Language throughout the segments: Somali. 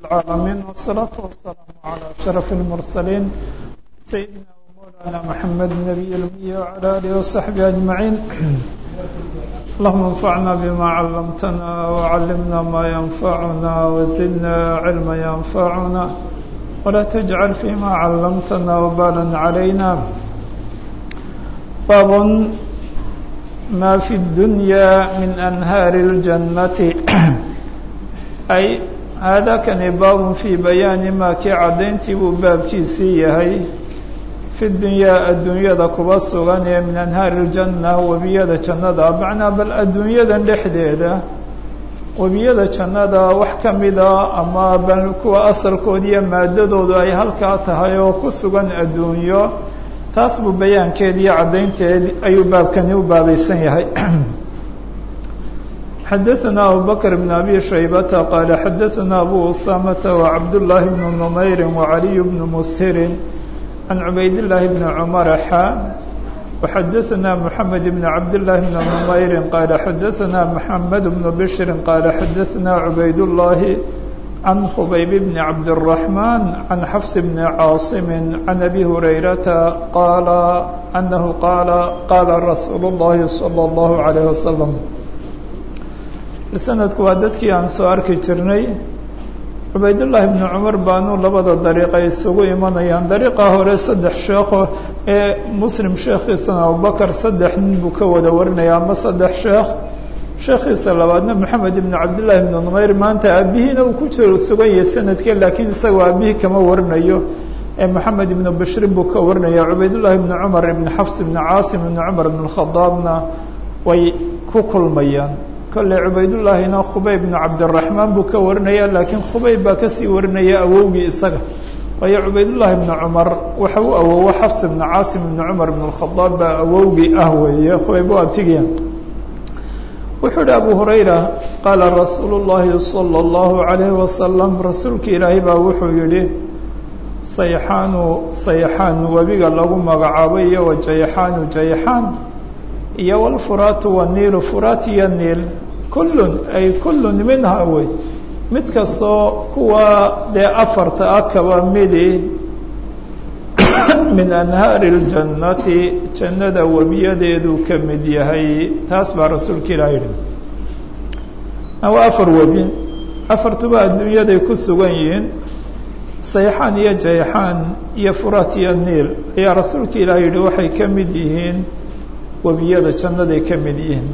العالمين والصلاة والسلام على أشرف المرسلين سيدنا ومولانا محمد النبي الأمي وعلى آله وصحبه أجمعين اللهم انفعنا بما علمتنا وعلمنا ما ينفعنا وزدنا علما ينفعنا ولا تجعل فيما علمتنا وبالا علينا باب ما في الدنيا من أنهار الجنة أي هذا كان باب في بيان ما كي عدينتي باب كيسي هي في الدنيا الدنيا ذا كباس غني من أنهار الجنة وبيادة جنة معنا بل الدنيا ذا لحديدة وبيادة جنة وحكم ذا أما بل كو أصل كودية مادة ذا أي هل كاتها وكسغن الدنيا taas buu bayaankeed iyo caddaynteed ayuu baabkani u baabaysan yahay xadaثna abu bakr bn abi shaybata qaala xadaثna abu usamata wacabdullaahi bnu numayri wacaliy bnu mushirin can cubaydillaahi bni cumara xa وxadaثna mحamed bn cabdالlahi bn numayri qaala xadaثna mحamed bnu bshri qaala xadaثna cubaydullaahi عن خبيب بن عبد الرحمن عن حفص بن عاصم عن أبي هريرة قال أنه قال قال رسول الله صلى الله عليه وسلم لسندku waa dadkii aan soo arki jirnay cubaydاللahi بن cمar baanuu labada dariiqa isugu imanayaan dariiqa hore saddex sheekho ee muslim sheekhiisana abubakr saddex nin buu ka wada warinaya ama saddex sheekh sheekhiisa labaadna moxamed ibn cabdillaahi ibn numayr maanta aabihiina uu ku jiro sugan yahay sanadkee laakiin isagoo aabihii kama warinayo ee moxamed ibnu bashrin buu ka warinaya cubaydullaahi ibni cumar ibni xafs ibni caasim ibni cumar ibn khadaabna way ku kulmayaan kolley cubaydullaahina khubayb ibnu cabdiraxmaan buu ka warinaya laakiin khubayb baa kasii warinaya awowgii isaga waayo cubaydullaahi ibni cumar waxa u awowo xafs ibni caasim ibni cumar ibn khadaab baa awowgii ah weeye khubayb waa tigiya wuxuu uhi abu hurayra qaala rasuulu llaahi salى اllahu عalayh wasalam rasuulka ilaahay baa wuxuu yihi sayxaanu sayxaan webiga lagu magacaabo iyo wa jayxaanu jayxaan iyo wlfuraatu waniilu furaat iyo niil kullun ay kullun minha wey mid kastoo kuwa dee afarta ah kaba midi min anhaari اljannati jannada webiyadeeduu ka mid yahay taas baa rasuulka ilaah yihi waa afar webi afartuba adduunyaday ku sugan yihiin sayxaan iyo jayxaan iyo furaat iyo niil ayaa rasuulka ilaah yihi waxay ka mid yihiin webiyada jannaday ka mid yihiin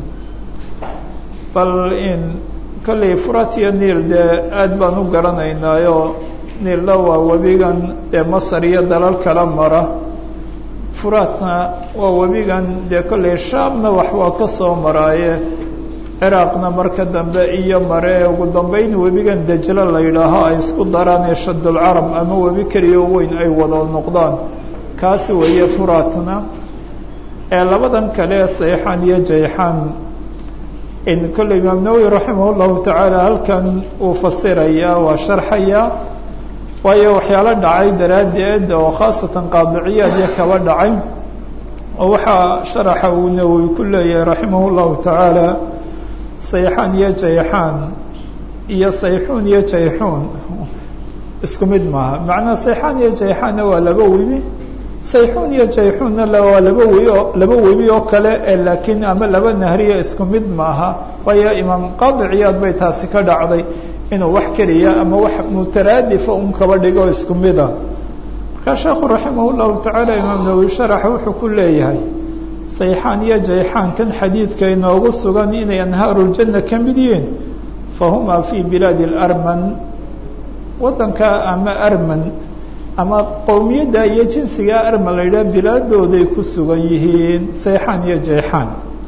bal in kolley furaat iyo niil dee aad baan u garanaynaayo niilna waa webigan dee masar iyo dalal kala mara furaatna waa webigan dee kolley shaamna wax waa ka soo maraaye ciraaqna marka dambe iyo mare ugu dambeyn webigan dajlo la yidhaaho ay isku daraan ee shadulcarab ama webi keliya weyn ay wada noqdaan kaasi weeye furaatna ee labadan kale sayxaan iyo jayxaan in kolley imaam nawowi raximah llahu tacaala halkan uu fasirayaa waa sharxayaa waayo waxyaalo dhacay daraaddeed oo khaasatan qaadiciyaadya kaba dhacay oo waxaa sharaxa uu nawowi ku leeyahay raximah llahu tacaala sayxaan iyo jayxaan iyo sayxuun iyo jayxuun isku mid maaha macnaa sayxaan iyo jayxaanna waa laba webi sayxuun iyo jayxuunna waa laba webi oo laba webi oo kale ee laakiin ama laba nahriya isku mid maaha waayo imaam qaadiciyaad bay taasi ka dhacday inuu wax keliya ama wax mutaraadifa un kaba dhigo isku mida markaa sheekhu raximah llahu tacaala imaam nawowi sharaxa wuxuu ku leeyahay sayxaan iyo jayxaan kan xadiidka inoogu sugan inay anhaaruuljanna ka mid yihiin fahumaa fii bilaadi larman waddanka ama arman ama qowmiyadda iyo jinsiga arman la yidhaha bilaadooday ku sugan yihiin sayxaan iyo jayxaan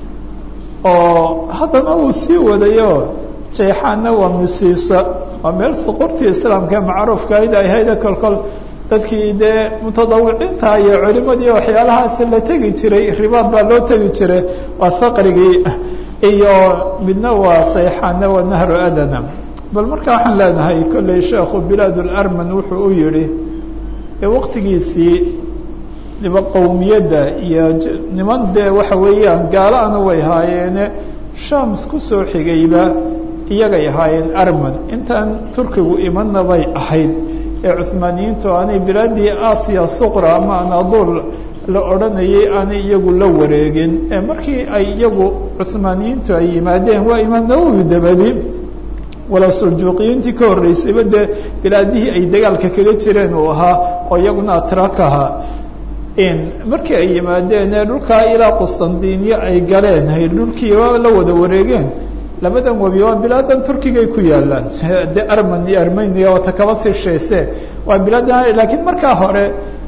oo haddana uu sii wadayo jayxaanna waa misiisa waa meel suqurtii islaamka macruufka ayd ay hayda kolkol dadkii dee mutadawiciinta iyo culimadii waxyaalahaas la tegi jiray ribaad baa loo tegi jiray waa haqrigii iyo midna waa sayxaanna waa nahru adana bal marka waxaan leenahay kolley sheekhu bilaad larman wuxuu u yihi waqtigiisii niba qowmiyadda iyo niman dee waxa weeyaan gaalaana way haayeene shams kusoo xigayba iyagay ahaayeen arman intaan turkigu imanna bay ahayd ee cuhmaaniyiintu aanay bilaadii aasiya suqra ama anaaduul la odhanayay aanay iyagu la wareegin ee markii ay iyagu cuhmaaniyiintu ay yimaadeen waa imaam nawowi dabadi walow suljuuqiyiintii ka horreysayba dee bilaadihii ay dagaalka kaga jireen uu ahaa oo iyaguna atrak ahaa markii ay yimaadeen ee dhulkaa ilaa qustandiniya ay galeen hay dhulkiiba la wada wareegeen labadan webi waa bilaadan turkigay ku yaalaan de arman iyo armenia wata kaba sii sheese waa bilaadan laakiin markaa hore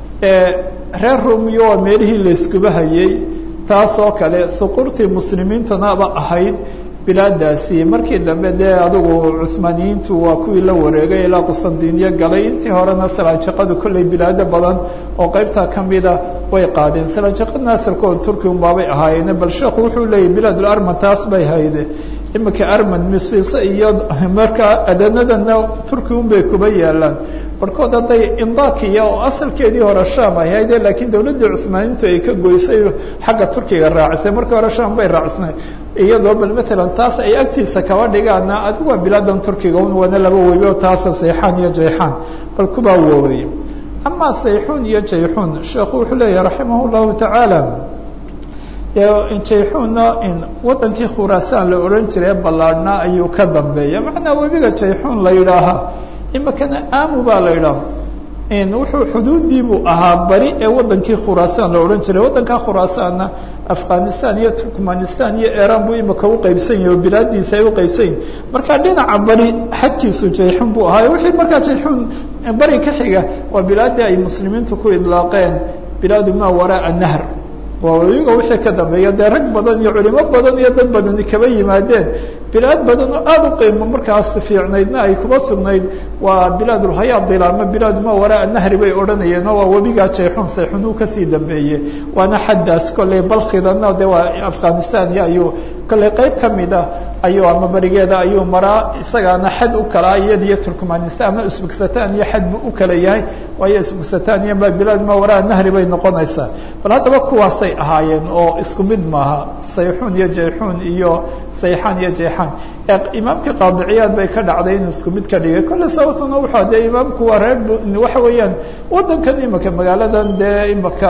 reer rumiyo waa meelihii layskuba hayay taasoo kale suqurtii muslimiintanaba ahayd bilaadaasi markii dambe dee adigu cuhmaaniyiintu waa kuwii la wareegay ilaa qustandiniya galay intii horena salaanjaqadu kolley bilaado badan oo qeybtaa kamida way qaadeen salaanjaqadna asalkooda turki unbaabay ahaayeen bal sheekhu wuxuu leeyahy bilaadul arman taas bay hayde imika arman misiise iyo markaa adanadana turki unbay kuba yaalaan barhkood hadday indakiya oo asalkeedii hore sham ay hayde laakiin dawladdii cuhmaaniyiintu ay ka goysay xagga turkiga raacisay markii hore sham bay raacisnay iyadoo bal matalan taas ay agtiisa kaba dhigaana adigu waa bilaadan turkiga un waana laba webi oo taasa sayxaan iyo jayxaan bal kubaa woobay amaa sayxuun iyo jayxuun sheekhu wuxuu leeyahay raximah llahu tacaala dee jayxuunna wadankii khuraasaan la odhan jiray ballaadhnaa ayuu ka dambeeya macnaa webiga jayxuun la yidhaahaa imikana amu baa la yidhaha wuxuu xuduudiibuu ahaa bari ee wadankii khuraasaan la odhan jiray waddankaa khuraasaanna afghanistan iyo turkmanistan iyo iran buu imika uqeybsan yahay oo bilaadiisa ay uqeybsan yihin marka dhinaca bari xadkiisu jayxun buu ahaa wixii markaa jayxun bari ka xiga waa bilaadii ay muslimiintu ku idlaaqeen bilaadu maa waraa nahr waa webiga wixii ka dambeeya dee rag badan iyo culimo badan iyo dad badani kaba yimaadeen bilaad badan oo aada u qiimo markaas fiicnaydna ay kuba sugnayd waa bilaadulhayaadil ama bilaadu maa waraa nahri bay odhanayeen oo waa webigaa jayxun sayxun uu kasii dambeeyey waana xaddaas kolley balkhidana de waa afghanistan iyo ayuu kolley qeyb kamida ayuu ama barigeeda ayuu maraa isagaana xad u kalaa iyadiyo turkmanistan ama usbekistan iyo xad buu u kala yahay waayo usbekistan iyo bilaad maa waraa nahri bay noqonaysaa bal haddaba kuwaasay ahaayeen oo isku mid maaha sayxun iyo jayxun iyo sayxaan iyo jayxaan imaamkii qaadiciyaad bay ka dhacday inuu isku mid ka dhigay kolle sababtuna wuxuu dee imaamku waa reer waxa weeyaan wadankan imika magaaladan dee imika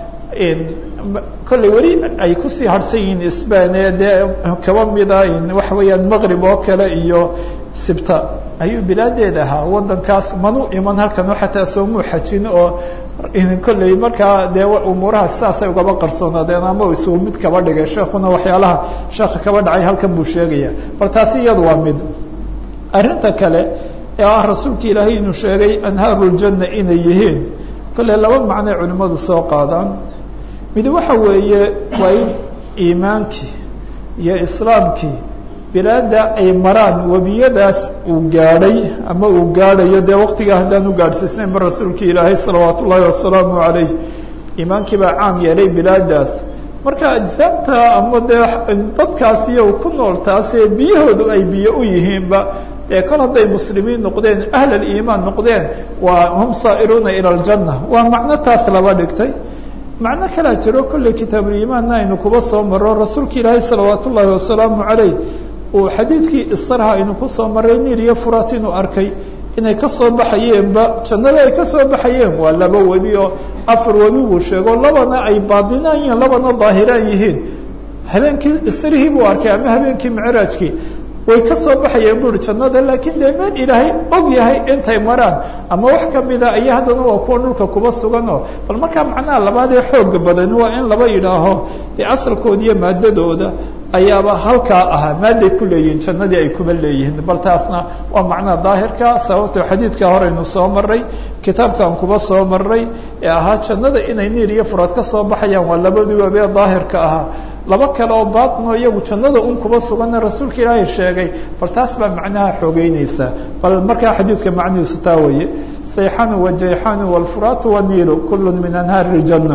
kolley weli ay kusii harsan yihiin sban ee dee kaba mida waxa weeyaan maqrib oo kale iyo sibta ayuu bilaadeed ahaa wadankaas manu iman halkan xataa soomuu xajin oo kolley markaa dee umuuraha sidaasay ugaba qarsoonaadeen ama isugu mid kaba dhigay sheekuna waxyaalaha sheeka kaba dhacay halkan buu sheegaya bal taasi iyadu waa mid arrinta kale ee ah rasuulka ilaahay inuu sheegay anhaaru ljanna inay yihiin kolley laba macnoy culimmadu soo qaadaan mid waxa weeye waa in iimaankii iyo islaamkii bilaada ay maraan webiyadaas uu gaadhay ama uu gaadhayo dee waqtigaa haddaan u gaadhsiisnayn ba rasuulka ilaahay salawaat ullaahi wasalaamu calayh iimaankii baa caam yeelay bilaadaas marka ajsaamta ama dee dadkaas iyo ku nool taasee biyahoodu ay biyo u yihiinba ee kol hadday muslimiin noqdeen ahl aliimaan noqdeen waa hum saa'iruuna ila aljanna waa macno taas laba dhigtay macno kalaa jiro kolley kitaabuliimaanna aynu kuba soo maro rasuulka ilaahay salawaat ullaahi wasalaamu calayh uu xadiidkii istarha aynu kusoo maray niil iyo furat inuu arkay inay kasoo baxayeenba jannada ay kasoo baxayeen waa laba webi oo afar webi buu sheego labana ay baadinaan yihiin labana daahiraan yihiin habeenkii istarihii buu arkay ama habeenkii micraajkii way kasoo baxayeen buri jannada laakiin dee meel ilaahay og yahay intay maraan ama wax kamida aya haddana waa kuwa dhulka kuba suganoo bal markaa macnaha labaad ee xooga badan waa in laba yidhaaho dee asalkooda iyo maadadooda ayaaba halkaa ahaa maaday ku leeyihiin jannadii ay kuma leeyihiin bal taasna waa macnaha daahirka sababto xadiidka horeynu soo maray kitaabkan kuba soo maray ee ahaa jannada inay niir iyo furaad ka soo baxayaan waa labadii wabee daahirka ahaa laba kale oo baatino iyagu jannada un kuba suganna rasuulka ilaahay sheegay bal taas baa macnaha xoogeyneysaa bal markaa xadiidka macnihiisu taa waye sayxanu wajayxanu wاlfuraatu waniilu kulu min anhaari اljanna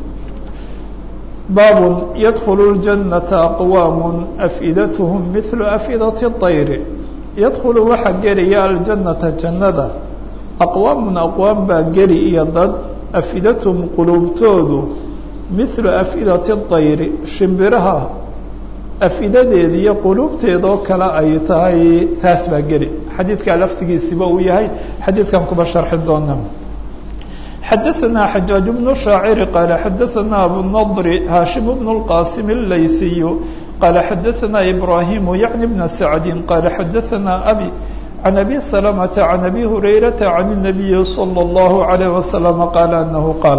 baab ydkl الجanaةa aqwaam afidathm mil afidaة الطayr yadkulu waxaa gelaya aljannata jannada aqwaamun aqwaam baa geli iyo dad afidathum quluubtoodu milu afidati الطayri shimbiraha afidadeeda iyo quluubteedoo kale ay tahay taas baa geli xadiidkaa laftigiisiba uu yahay xadiidkan kuba sharxi doona xadaثna xajaaج بن shaaciri qaala xadaثna abunadr haashim bn اlqasim الlaysiy qaala xadaثna ibrahim yعni bna sacdi qaala xadaثna abi can abi سلمةa can abi hurayrata can الnabiyi slى الlahu عalيه waslم qaala anahu qaal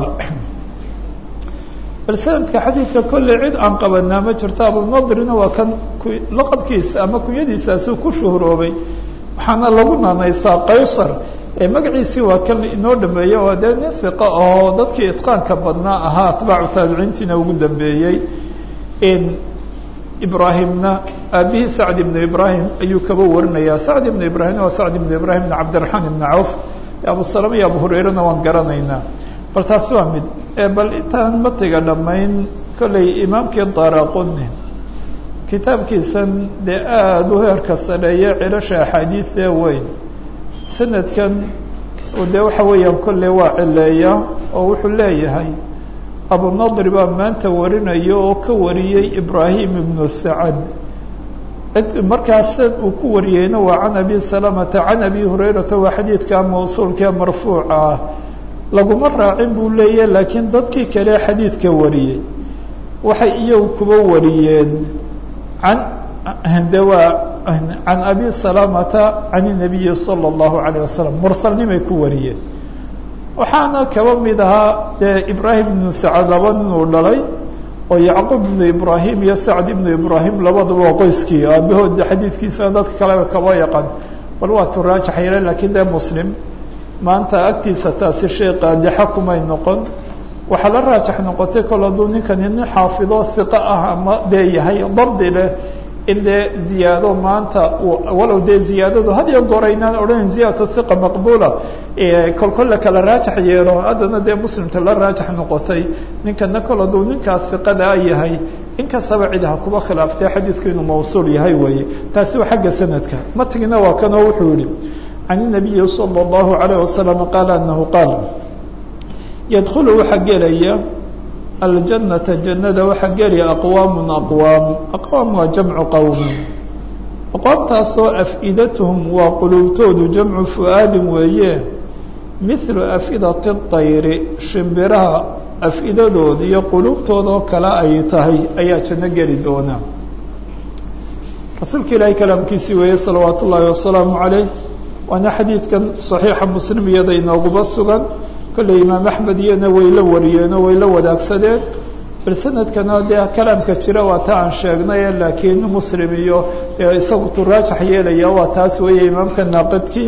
bal sanadka xadiidka kolley cid aan qabanaa ma jirto abunadrina waa kan laqabkiisa ama kunyadiisaasuu ku shuhroobay waxaana lagu naanaysaa qaysar magaciisii waa kan inoo dhameeyey waa dee nin iqa oo dadkii itqaanka badnaa ahaa atbaacu taabiciintiina ugu dambeeyey ibraahimna aabihii sacd ibnu ibraahim ayuu kaba warinayaa sacd ibnu ibraahim waa sacd ibnu ibraahim ibn cabdiraxmaan ibni cawf abu salama iyo abu hurayrana waan garanaynaa bal taasi waa mid bal intaan matiga dhammayn kolley imaamkii daraquni kitaabkiisan dee aada u heerka sareeye cilasha axaadiisee weyn sanadkan dee waxa weeyaan kolley waa cileeya oo wuxuu leeyahay abunadri baa maanta warinaya oo ka wariyey ibraahim ibnu sacad cid markaas uu ku wariyeyna waa can abi salamata can abi hurayrata waa xadiidka mawsuulkae marfuuca ah laguma raacin buu leeyahy laakiin dadkii kale xadiidka wariyey waxay iyagu kuba wariyeen can de waa can abi salamata can الnabiyi salى الlahu عalيه wasalam mursalnimay ku wariyeen waxaana kaba mid ahaa dee ibraahim ibnu sacad laba ninuu dhalay oo yacquub ibnu ibraahim iyo sacd ibnu ibraahim labadaba waa qoyskii aabahood xadiidkiisana dadka kaleba kaba yaqaan bal waa tu raajax yeele lakiin dee muslim maanta agtiisa taasi shay qaadixa kumay noqon waxaa la raajax noqotay kol hadduu ninkani nin xaafido hiqo ah ama dee yahay dabdi leh in dee ziyaado maanta walow dee ziyaadadu had iyo goor aynaan odhanayn ziyaadatu hiqa maqbuula kolkol la kala raajax yeelo haddana dee muslimta la raajax noqotay ninkana kol hadduu ninkaas hiqadaa yahay inkastaba cid ha kuba khilaaftee xadiidku inuu mawsuul yahay weeye taasi waa xagga sanadka matigina waa kanoo wuxuu yihi can الnabiyi salى الlahu عalيه wasalam qaala anahu qaal yadkulu waxaa gelaya aljanata jannada waxaa gelaya aqwaamun aqwaam aqwaam waa jamcu qowmin aqwaamtaasoo af-idatuhum waa quluubtoodu jamcu fu-aadin weeye mithlu af-idati اطayri shimbiraha af-idadooda iyo quluubtoodoo kale ay tahay ayaa janno geli doona rasuulka ilaahay kalaamkiisii weeye salawaat ullaahi wasalaamu calayh waana xadiidkan saxiixa muslim iyada inooguba sugan kolley imaam axmed iyana way la wariyeenoo way la wadaagsadeen bal sanadkana dee kalaamka jira waa ta aan sheegnay laakiin muslim iyo isagu tu raajax yeelaya waa taas weeye imaamka naaqidkii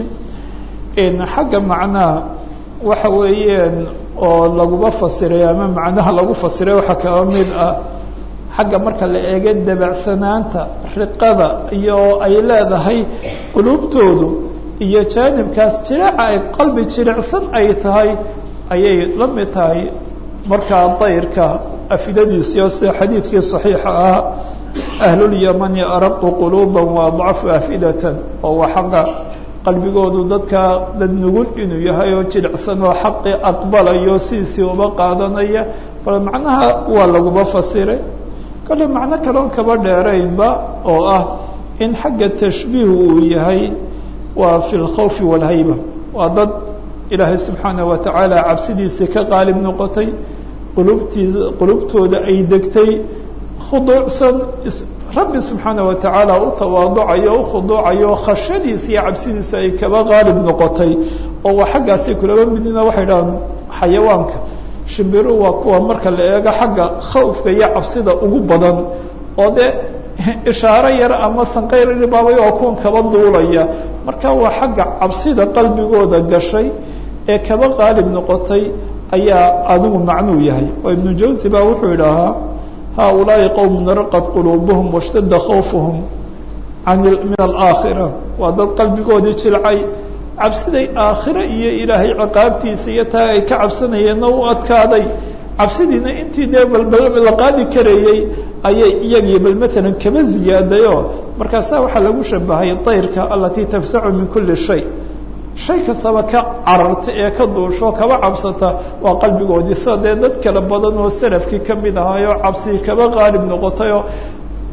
xagga macnaha waxa weeyaan oo laguba fasiray ama macnaha lagu fasiray waxaa kaba mid ah xagga marka la eega dabacsanaanta riqada iyo ay leedahay quluubtoodu iyo jaanibkaas jireeca ay qalbi jirecsan ay tahay ayay la mid tahay markaa dayrka afidadiisiyo sida xadiidkii صaxiixa ah ahlulyamani araqu quluuba waadcafu afidatan oo waa xaqa qalbigoodu dadka dad nugul inuu yahay oo jirecsan oo xaqi aqbalayo sidiisii uba qaadanaya bal macnaha waa laguba fasiray kale macno kaloon kaba dheeraynba oo ah in xagga tashbiih uu yahay waa fi اlkhawfi wاlhayba waa dad ilaahay subxaanaه wa tacaala cabsidiisii ka qaalib noqotay qulubtii qulubtooda ay degtay khuduucsan rabbi subxaanaه wa tacaala u tawaaducayo o ukhuduucayo khashadiisa iyo cabsidiisa ay kaba qaalib noqotay oo waa xaggaasay kulaba midina waxay dhahaan xayawaanka shimbiru waa kuwa marka la eego xagga khawfka iyo cabsida ugu badan oo dee ishaaro yar ama sanqayr baabay oo kuwan kaba duulaya marka waa xagga cabsida qalbigooda gashay ee kaba qaalib noqotay ayaa adigu macnuu yahay oo ibnu jawsi baa wuxuu idhaahaa haaulaa'i qowmun raqad quluubuhum washtadda khawfuhum an min alaakhira waa dad qalbigoodii jilcay cabsiday aakhire iyo ilaahay ciqaabtiisa iyo taa ay ka cabsanayeenna u adkaaday cabsidiina intii dee balbal la qaadi karayey ayay iyagii bal matalan kaba ziyaadayo markaasaa waxaa lagu shabahay dayrka alatii tafsacu min kuli shay shay kastaba ka cararta ee ka duusho kaba cabsata waa qalbigoodii sida dee dad kala badan oo salafkii kamid ahaayoo cabsigii kaba qaalib noqotayoo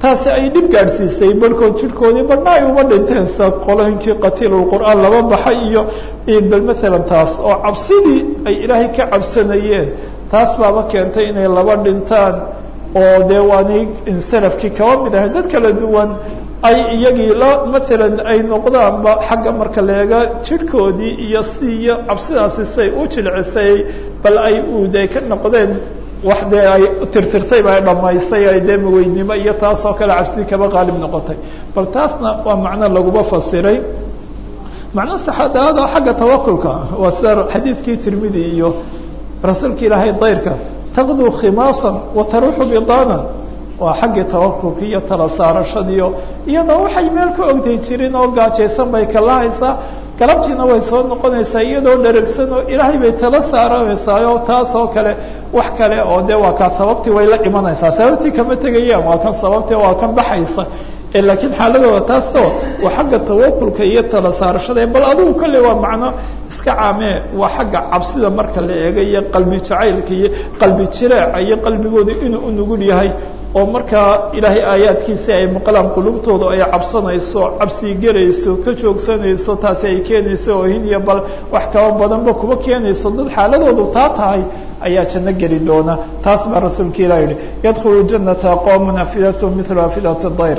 taasi ay dhib gaadhsiisay barhkood jirhkoodii badhna ay uba dhinteen sa qolooyinkii qatiilulqur'aan laba baxay iyo bal maalan taas oo cabsidii ay ilaahay ka cabsanayeen taas baaba keentay inay laba dhintaan oo dee waanay salafkii kaba mid ahay dad kala duwan ay iyagii la maalan ay noqdaanba xagga marka leega jirhkoodii iyo si iyo cabsidaasi say u jilcisay bal ay ude ka noqdeen wax dee ay tirtirtayba ay dhamaysay ay dee maweynimo iyo taas oo kale cabsidii kaba qaalib noqotay bal taasna waa macno laguma fasiray macno saxaadaada xagga tawakulka waa sida xadiidkii tirmidi iyo rasuulka ilaahay dayrka taqduu khimaasan wa taruuxu bidaanan waa xaggii tawakulka iyo tala saarashadiio iyadoo waxay meel ka ogday jirin oo gaajaysan bay kala haysaa galabtiina way soo noqonaysaa iyadoo dheragsan oo ilaahay bay tala saaranaysaa oo taas oo kale wax kale oo de waa kaa sababtii way la imanaysaa sababtii kama tegayaan waa kan sababtii waa kan baxaysa laakiin xaaladooda taasto waa xagga tawakulka iyo tala saarashada bal adigu kolley waa macno iska caamee waa xagga cabsida marka la eega iyo qalbi jacaylka iyo qalbi jireeca iyo qalbigooda inuu u nugul yahay oo markaa ilaahay aayaadkiisi ay maqlaan qulubtooda ay cabsanayso cabsii gelayso ka joogsanayso taasi ay keenayso oohin iyo bal wax kaba badanba kuba keenayso dad xaaladoodu taa tahay ayaa janno geli doona taas baa rasuulka ilah yihi yadkhulu janata qowmun afidathm mila afidat dayr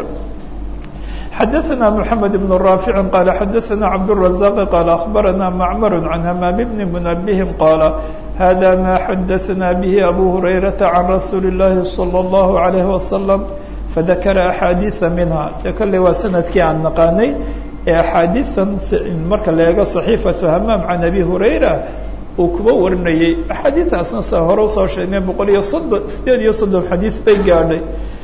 xadaثna mحamed بن rاafiع qال xadaثna cabdالرaزاq qال أخbarana mcmr عan hmam bn mنbه qال hada ma xadaثna bه abu هurayraةa عan rasuuli الlahi صلى الlaه عليه وsلم fadakra أxaadiiثa minha de kolley waa sanadkii aan naqaanay ee axaadiiثan marka la eego صaxiifaة hmam عan abi hurayra uu kuba warinayey axaadiiثaasna sa hore usoo sheegnay boqol iyo soddon sideed iyo soddon xadiiث bay gaadhay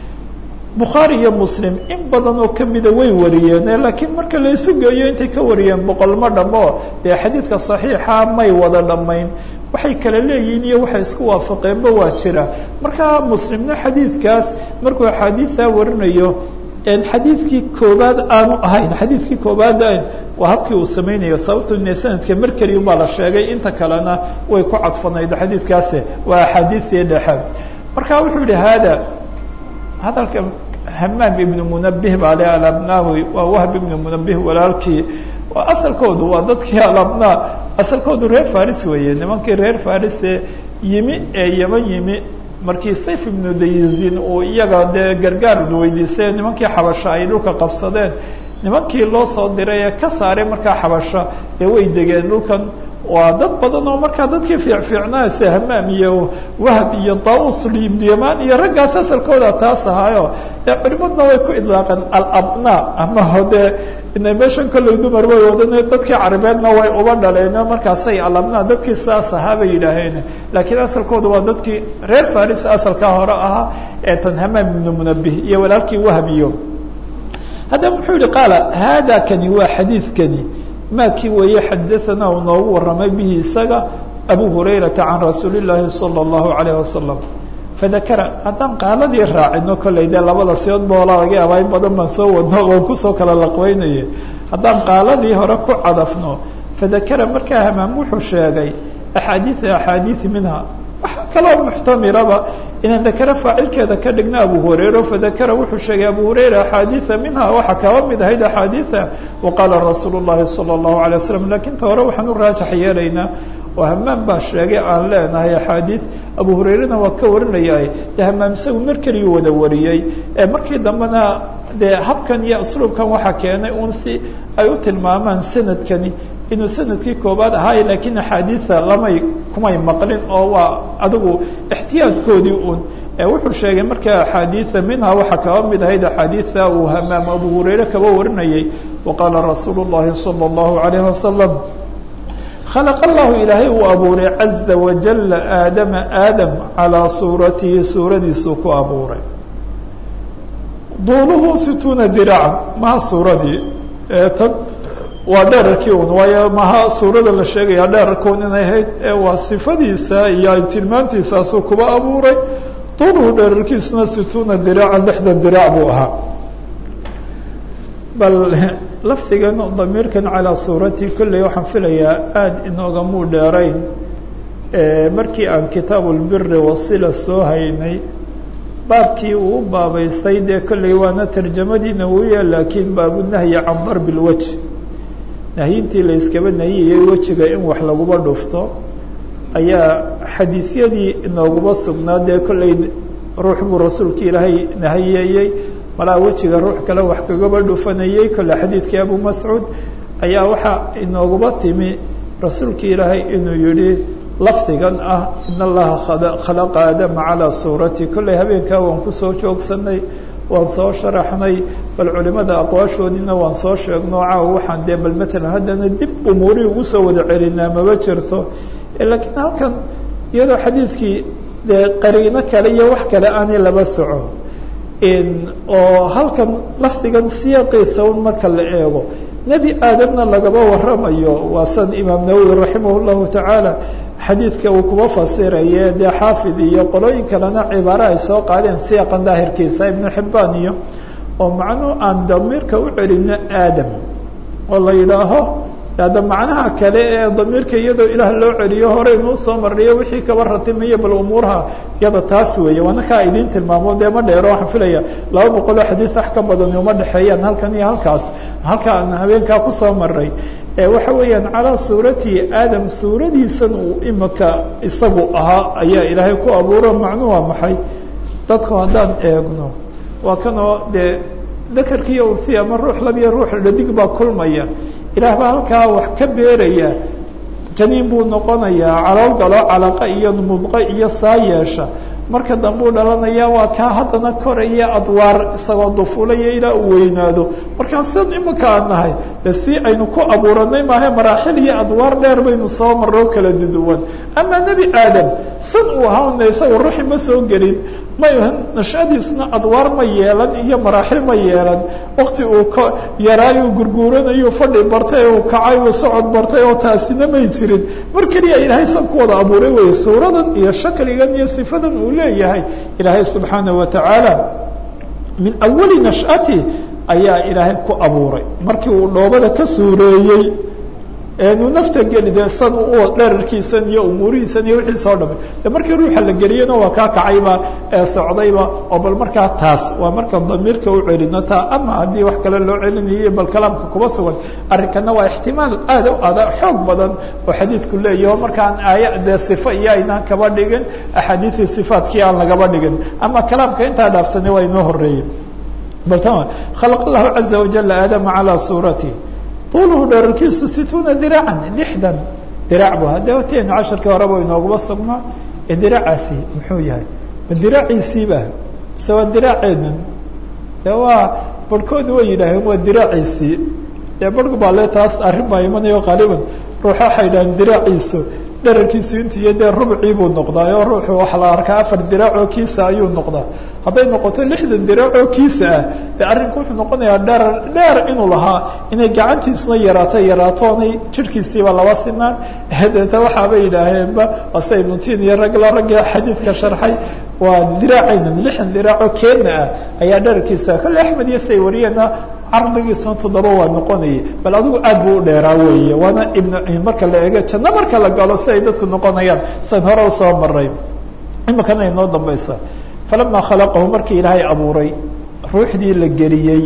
bukhaari iyo muslim in badan oo kamida way wariyeen laakiin marka la isu geeyo intay ka wariyeen boqol ma dhamo dee xadiidka saxiixa may wada dhammayn waxay kala leeyihiin iyo waxay isku waafaqeenba waa jira marka muslimna xadiidkaas markuu axaadiisaa warinayo xadiidkii koobaad aanu ahayn xadiidkii koobaad ahayn waa habkii uu samaynayo sababto ine sanadka mar keliya baa la sheegay inta kalena way ku cadfanayd xadiidkaasi waa axaadiisii dhexe marka wuxuu yihi hada hadalka hamaam ibnu munabih baa le alabnaawi waa wahb ibnu munabih walaalkii asalkoodu waa dadkii alabnaa asalkoodu reer faris weeye nimankii reer farise yimi ee yeman yimi markii sayf ibnu dayizin uu iyaga dee gargaar weydiistay nimankii xabasha ay dhulka qabsadeen nimankii loo soo diray ee ka saaray markaa xabasha ee way degeen dhulkan waa dad badan oo markaa dadkii fiicfiicnaa se hamaam iyo wahb iyo daus ibnu yaman iyo raggaas asalkooda taas ahaayo ee culimadna way ku idlaaqeen alabna ama hode ina meeshan kolley dumar way wadan dadkii carabeedna way uba dhaleen markaasay alabna dadkii sidaas ahaa bay yidhaaheen laakiin asalkooda waa dadkii reer faris asalkaa hore ahaa ee tan hamaam ibnu munabih iyo walaalkii wahb iyo haddaba muxuu yihi qaala hada kani waa xadiidkani maakii weeye xadaثana uu noogu waramay bihi isaga abu hurayrata can rasuuli الlahi salى الlahu عalيه wasalam fadakara haddaan qaaladii raacino kolley dee labada siyood ba olaa laga yaabaa in badan baan soo wadno oon kusoo kala laqweynaye haddaan qaaladii hore ku cadafno fadakara markaa hamaam wuxuu sheegay axaadiia axaadiiث minha waxaa kaloo muxtamiraba inaan dakare faacilkeeda ka dhigna abu hurayra fadakara wuxuu sheegay abu hurayra axaadiia minha waxaa kaba mid ahayd axaadiia waqaala rasuul الlahi salى الlahu عalيه wasalam lakin ta hore waxaan u raajax yeelaynaa oo hamaam baa sheegay aan leenahay axaadiid abu hurayrana waa ka warinayay de hamaam isagu mar keliyu wada wariyey ee markii dambena dee habkan iyo usluubkan waxaa keenay un si ay u tilmaamaan sanadkani inuu sanadkii koobaad ahaayo lakiin axaadiida lamay kumay maqlin oo waa adigu ixtiyaadkoodii un wuxuu sheegay markaa axaadiida minha waxaa kaba mid ahayd axaadiida uu hamaam abu hurayre kaba warinayay waqaala rasuulu الlahi salى الlahu عalayه wasalam khalaq allahu ilaahay uu abuuray caza wajala aadama aadam calaa suuratihi suuradiisuu ku abuuray duuluhu situuna diraacan maha suuradii tan waa dherarkii un waayo maha suurada la sheegaya dherarkuun inay ahayd ee waa sifadiisa iyo tilmaantiisaasuu kuba abuuray duuluhu dherarkiisuna situuna diraacan lixdan diraac buu ahaa bal lafdigan damiirkan calaa suurati kolley waxaan filayaa aada inoogamuu dheerayn markii aan kitaabu lbiri wasila soo haynay baabkii uu u baabaystay dee kolley waana tarjamadiina wuuya laakiin baabunahyi can darbi lwaj nahyintii la yskaba nahiyayay wejiga in wax laguba dhufto ayaa xadiisyadii inooguma sugnaa dee kolley ruux buu rasuulka ilaahay nahiyeeyey malaa wejiga ruux kale wax kagaba dhufanayey kolle xadiidkii abu mascuud ayaa waxaa inooguma timi rasuulka ilaahay inuu yihi lafdigan ah in allaha khalaqa aadama calaa suurati kolley habeenkaa waan kusoo joogsanay waan soo sharaxnay bal culimada aqwaashoodiina waan soo sheegno caawa waxaan dee bal matalan haddana dib umuurihii ugu soo wada celinaa maba jirto laakiin halkan iyadoo xadiidkii dee qariino kale iyo wax kale aanay laba soco oo halkan lafdigan siyaaqiisa un marka la eego nebi aadamna lagaba waramayo waa san imaam nawowi raximah llahu tacaala xadiidka uu kuba fasiraye dee xaafid iyo qolooyin kalena cibaare ay soo qaadeen siyaaqan daahirkiisa ibnu xibbaan iyo oo macnuu aan damiirka u celino aadam oo la yidhaaho ada macnaha kale ee damiirka iyadoo ilaah loo celiyo hore inuu soo mariyo wixii kaba ratimaya bal umuuraha iyada taas weeye waana kaa idiin tilmaamo dee ma dheero waxaan filaya laba boqoloo xadiid wax ka badani uma dhexeeyaan halkan iyo halkaas halka aan habeenkaa kusoo maray waxa weeyaan calaa suuratihi aadam suuradiisan uu imika isagu ahaa ayaa ilaahay ku abuuro macnuu waa maxay dadku haddaan eegno waa kanoo dee dakarkiiyo unsi ama ruux labiyo ruux dhadig baa kulmaya ilaah baa halkaa wax ka beeraya janiin buu noqonayaa calool galo calaqa iyo mudqo iyo saa yeesha marka dambuu dhalanaya waa kaa haddana koraya adwaar isagoo dufulaya ilaa uu weynaado markaa sid imika aan nahay de si aynu ku abuuranay maahe maraaxil iyo adwaar dheer baynu soo marro kala duduwan ama nebi aadam san uu ahaana isaga ruuxi ma soo gelin may nashadiisna adwaar ma yeelan iyo maraaxil ma yeelan wakti uu ka yaraayu gurguuranayu fadhi bartay uu kacay uu socod bartay oo taasina may jirin mar keliya ilaahay san ku wada abuuray wey suuradan iyo shakligan iyo sifadan uu leeyahay ilaahay subxaanaه watacaala min awali nashati ayaa ilaahay ku abuuray markii uu dhoobada ka suureeyey eenu nafta geli de san u dherarkiisan iyo umuurihiisan iyo wixii soo dhamay de markii ruuxa la geliyena waa kaa kacayba ee socdayba oo bal markaa taas waa markaan damiirka u celino taa ama haddii wax kale loo celinayo bal kalaamka kuba sugan arrinkana waa ixtimaal aad u ada xoog badan oo xadiidku leeyaho markaan aaya dee sifo iyo aynaan kaba dhigin axaadiidii sifaatkii aan lagaba dhigin ama kalaamka intaa dhaafsanay waa inoo horeeyey bal tama khalaq allahu caza wajala aadama calaa suurati طuلhu dherarkiisu situuna diraacan lixdan diraac bu hadde watenu casharkii horeba inooguma sugnaa ee diraacaasi muxuu yahay ma diraaciisiiba mise waa diraaceedan de waa barhkoodu way yidhaaheen waa diraaciisii dee barhku baa le taas arrin baa imanayo qaaliban ruuxa waxay yidhaheen diraaciisu dherarkiisu intu iyo dee rubcii buu noqdaa oo ruuxu waxa la arkaa afar diraacoo kiisa ayuu noqdaa hadday noqoto lixdan diraacoo kiisa ah dee arrinku wuxuu noqonayaa dherar dheer inuu lahaa inay gacantiisna yaraato yaraatoonay jirhkiisiiba laba sinaan deeta waxaabay yidhaaheenba ase ibnutiin iyo ragla ragga xadiidka sharxay waa diraacaynan lixdan diraacoo keena ah ayaa dherarkiisa kolle axmed iyo say wariyeena cardigiisuna toddoba waa noqonayay bal adigu aad buu u dheeraa weeye waana ibn marka la eego janno marka la galo si ay dadku noqonayaan san hore usoo maray imikana inoo dambaysa falama khalaqahu markii ilaahay abuuray ruuxdii la geliyey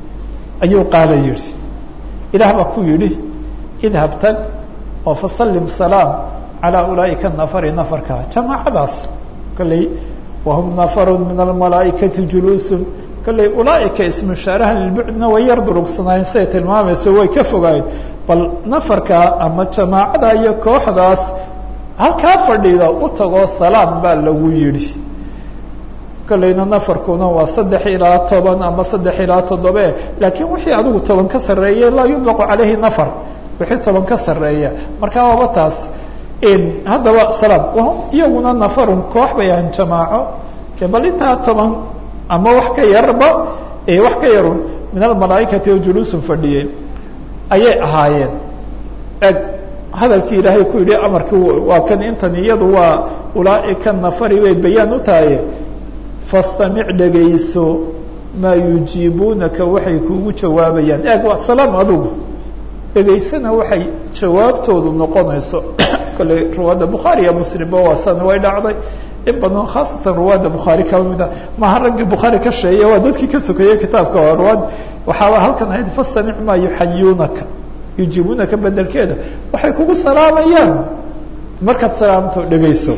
ayuu qaala yihi ilaah baa ku yidhi idhab tag oo fasalim salaam calaa ulaaئika nafari nafarka jamaacadaas kolley wahum nafaru min almalaaئikati juluusun kolley ulaaئika ismushaaraha lilbucdna way yar durugsanaayeen siday tilmaamayso way ka fogaayeen bal nafarka ama jamaacada iyo kooxdaas halkaa fadhida u tagoo salaam baa lagu yidhi kolleyna nafarkuna waa saddex ilaa toban ama saddex ilaa toddobe laakiin wixii adigu toban ka sarreeye laa yudlaqu calayhi nafar wixii toban ka sarreeya markaa waaba taas haddaba salaam iyaguna nafarun koox bay ahan jamaaco bal intaa toban ama wax ka yarba wax ka yarun min almalaaikati oo juluusun fadhiyeen ayay ahaayeen eg hadalkii ilaahay ku yidhi amarkii waa kan intan iyadu waa ulaaika nafari bay bayaan u tahay fastamic dhegayso maa yujiibuunaka waxay kuugu jawaabayaan eeg waa salaam adugu dhegaysana waxay jawaabtoodu noqonayso kolley riwaayadda bukhaari iyo muslimba waa san way dhacday in badan khaasatan ruwaadda bukhaari kaba mid a maha raggii bukhaari ka sheeye waa dadkii ka sokeeyey kitaabka oo ruwaad waxaaba halkan ahayd fastamic maa yuxayuunaka yujiibunaka bedelkeeda waxay kugu salaamayaan markaad salaamto dhegayso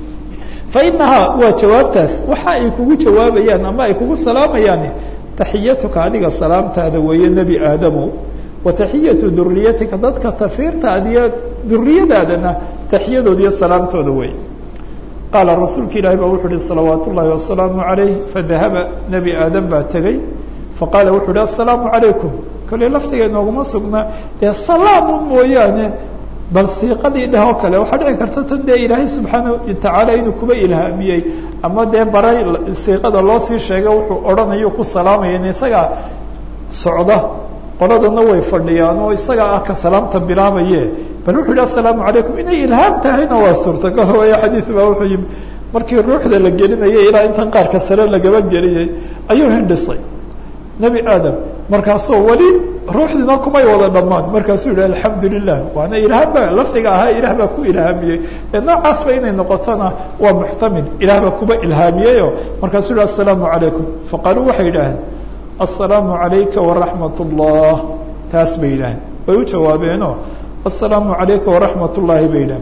fa inahaa waa jawaabtaas waxa ay kugu jawaabayaan ama ay kugu salaamayaan taxiyatuka adiga salaamtaada weeye nebi aadamow wa taxiyatu duriyatika dadka tafiirtaadiyo duriyadaadana taxiyadooda iyo salaamtooda wey qaala rasuulka ilaahi baa wuxuu uhi salawaat ullaahi wasalaamu calayh fadahaba nebi aadam baa tegey faqaala wuxuu uhi assalaamu calaykum kolley laftiga inooguma sugnaa dee salaamun mooyaane bal siiqadii dheh oo kale waxaa dhici karta tan dee ilaahay subxaana watacaala inuu kuba ilhaamiyey ama dee baray siiqada loo sii sheega wuxuu odhanayo ku salaamaya in isagaa socda qoladana way fadhiyaan oo isagaa ah ka salaamta bilaabaye bal wuxuu yihi assalaamu calaykum inay ilhaam tahayna waa suurtagal waayo xadiid baa wuxuu yimi markii ruuxda la gelinayay ilaa intan qaarka sare lagaba geliyey ayuu hindhisay nebi aadam markaasoo weli ruuxdiina kumay wada dhammaan markaasuu yihi alxamdu lilah waana ilhaam ba lafdiga ahaa ilaah baa ku ilhaamiyey ee noocaasba inay noqotona waa muxtamil ilaah baa kuba ilhaamiyeyo markaasuu yihi assalaamu calaykum faqaaluu waxay yidhaaheen assalaamu calayka waraxmat ullah taas bay yidhaaheen way u jawaabeeno assalaamu calayka waraxmat ullaahi bay yidhaheen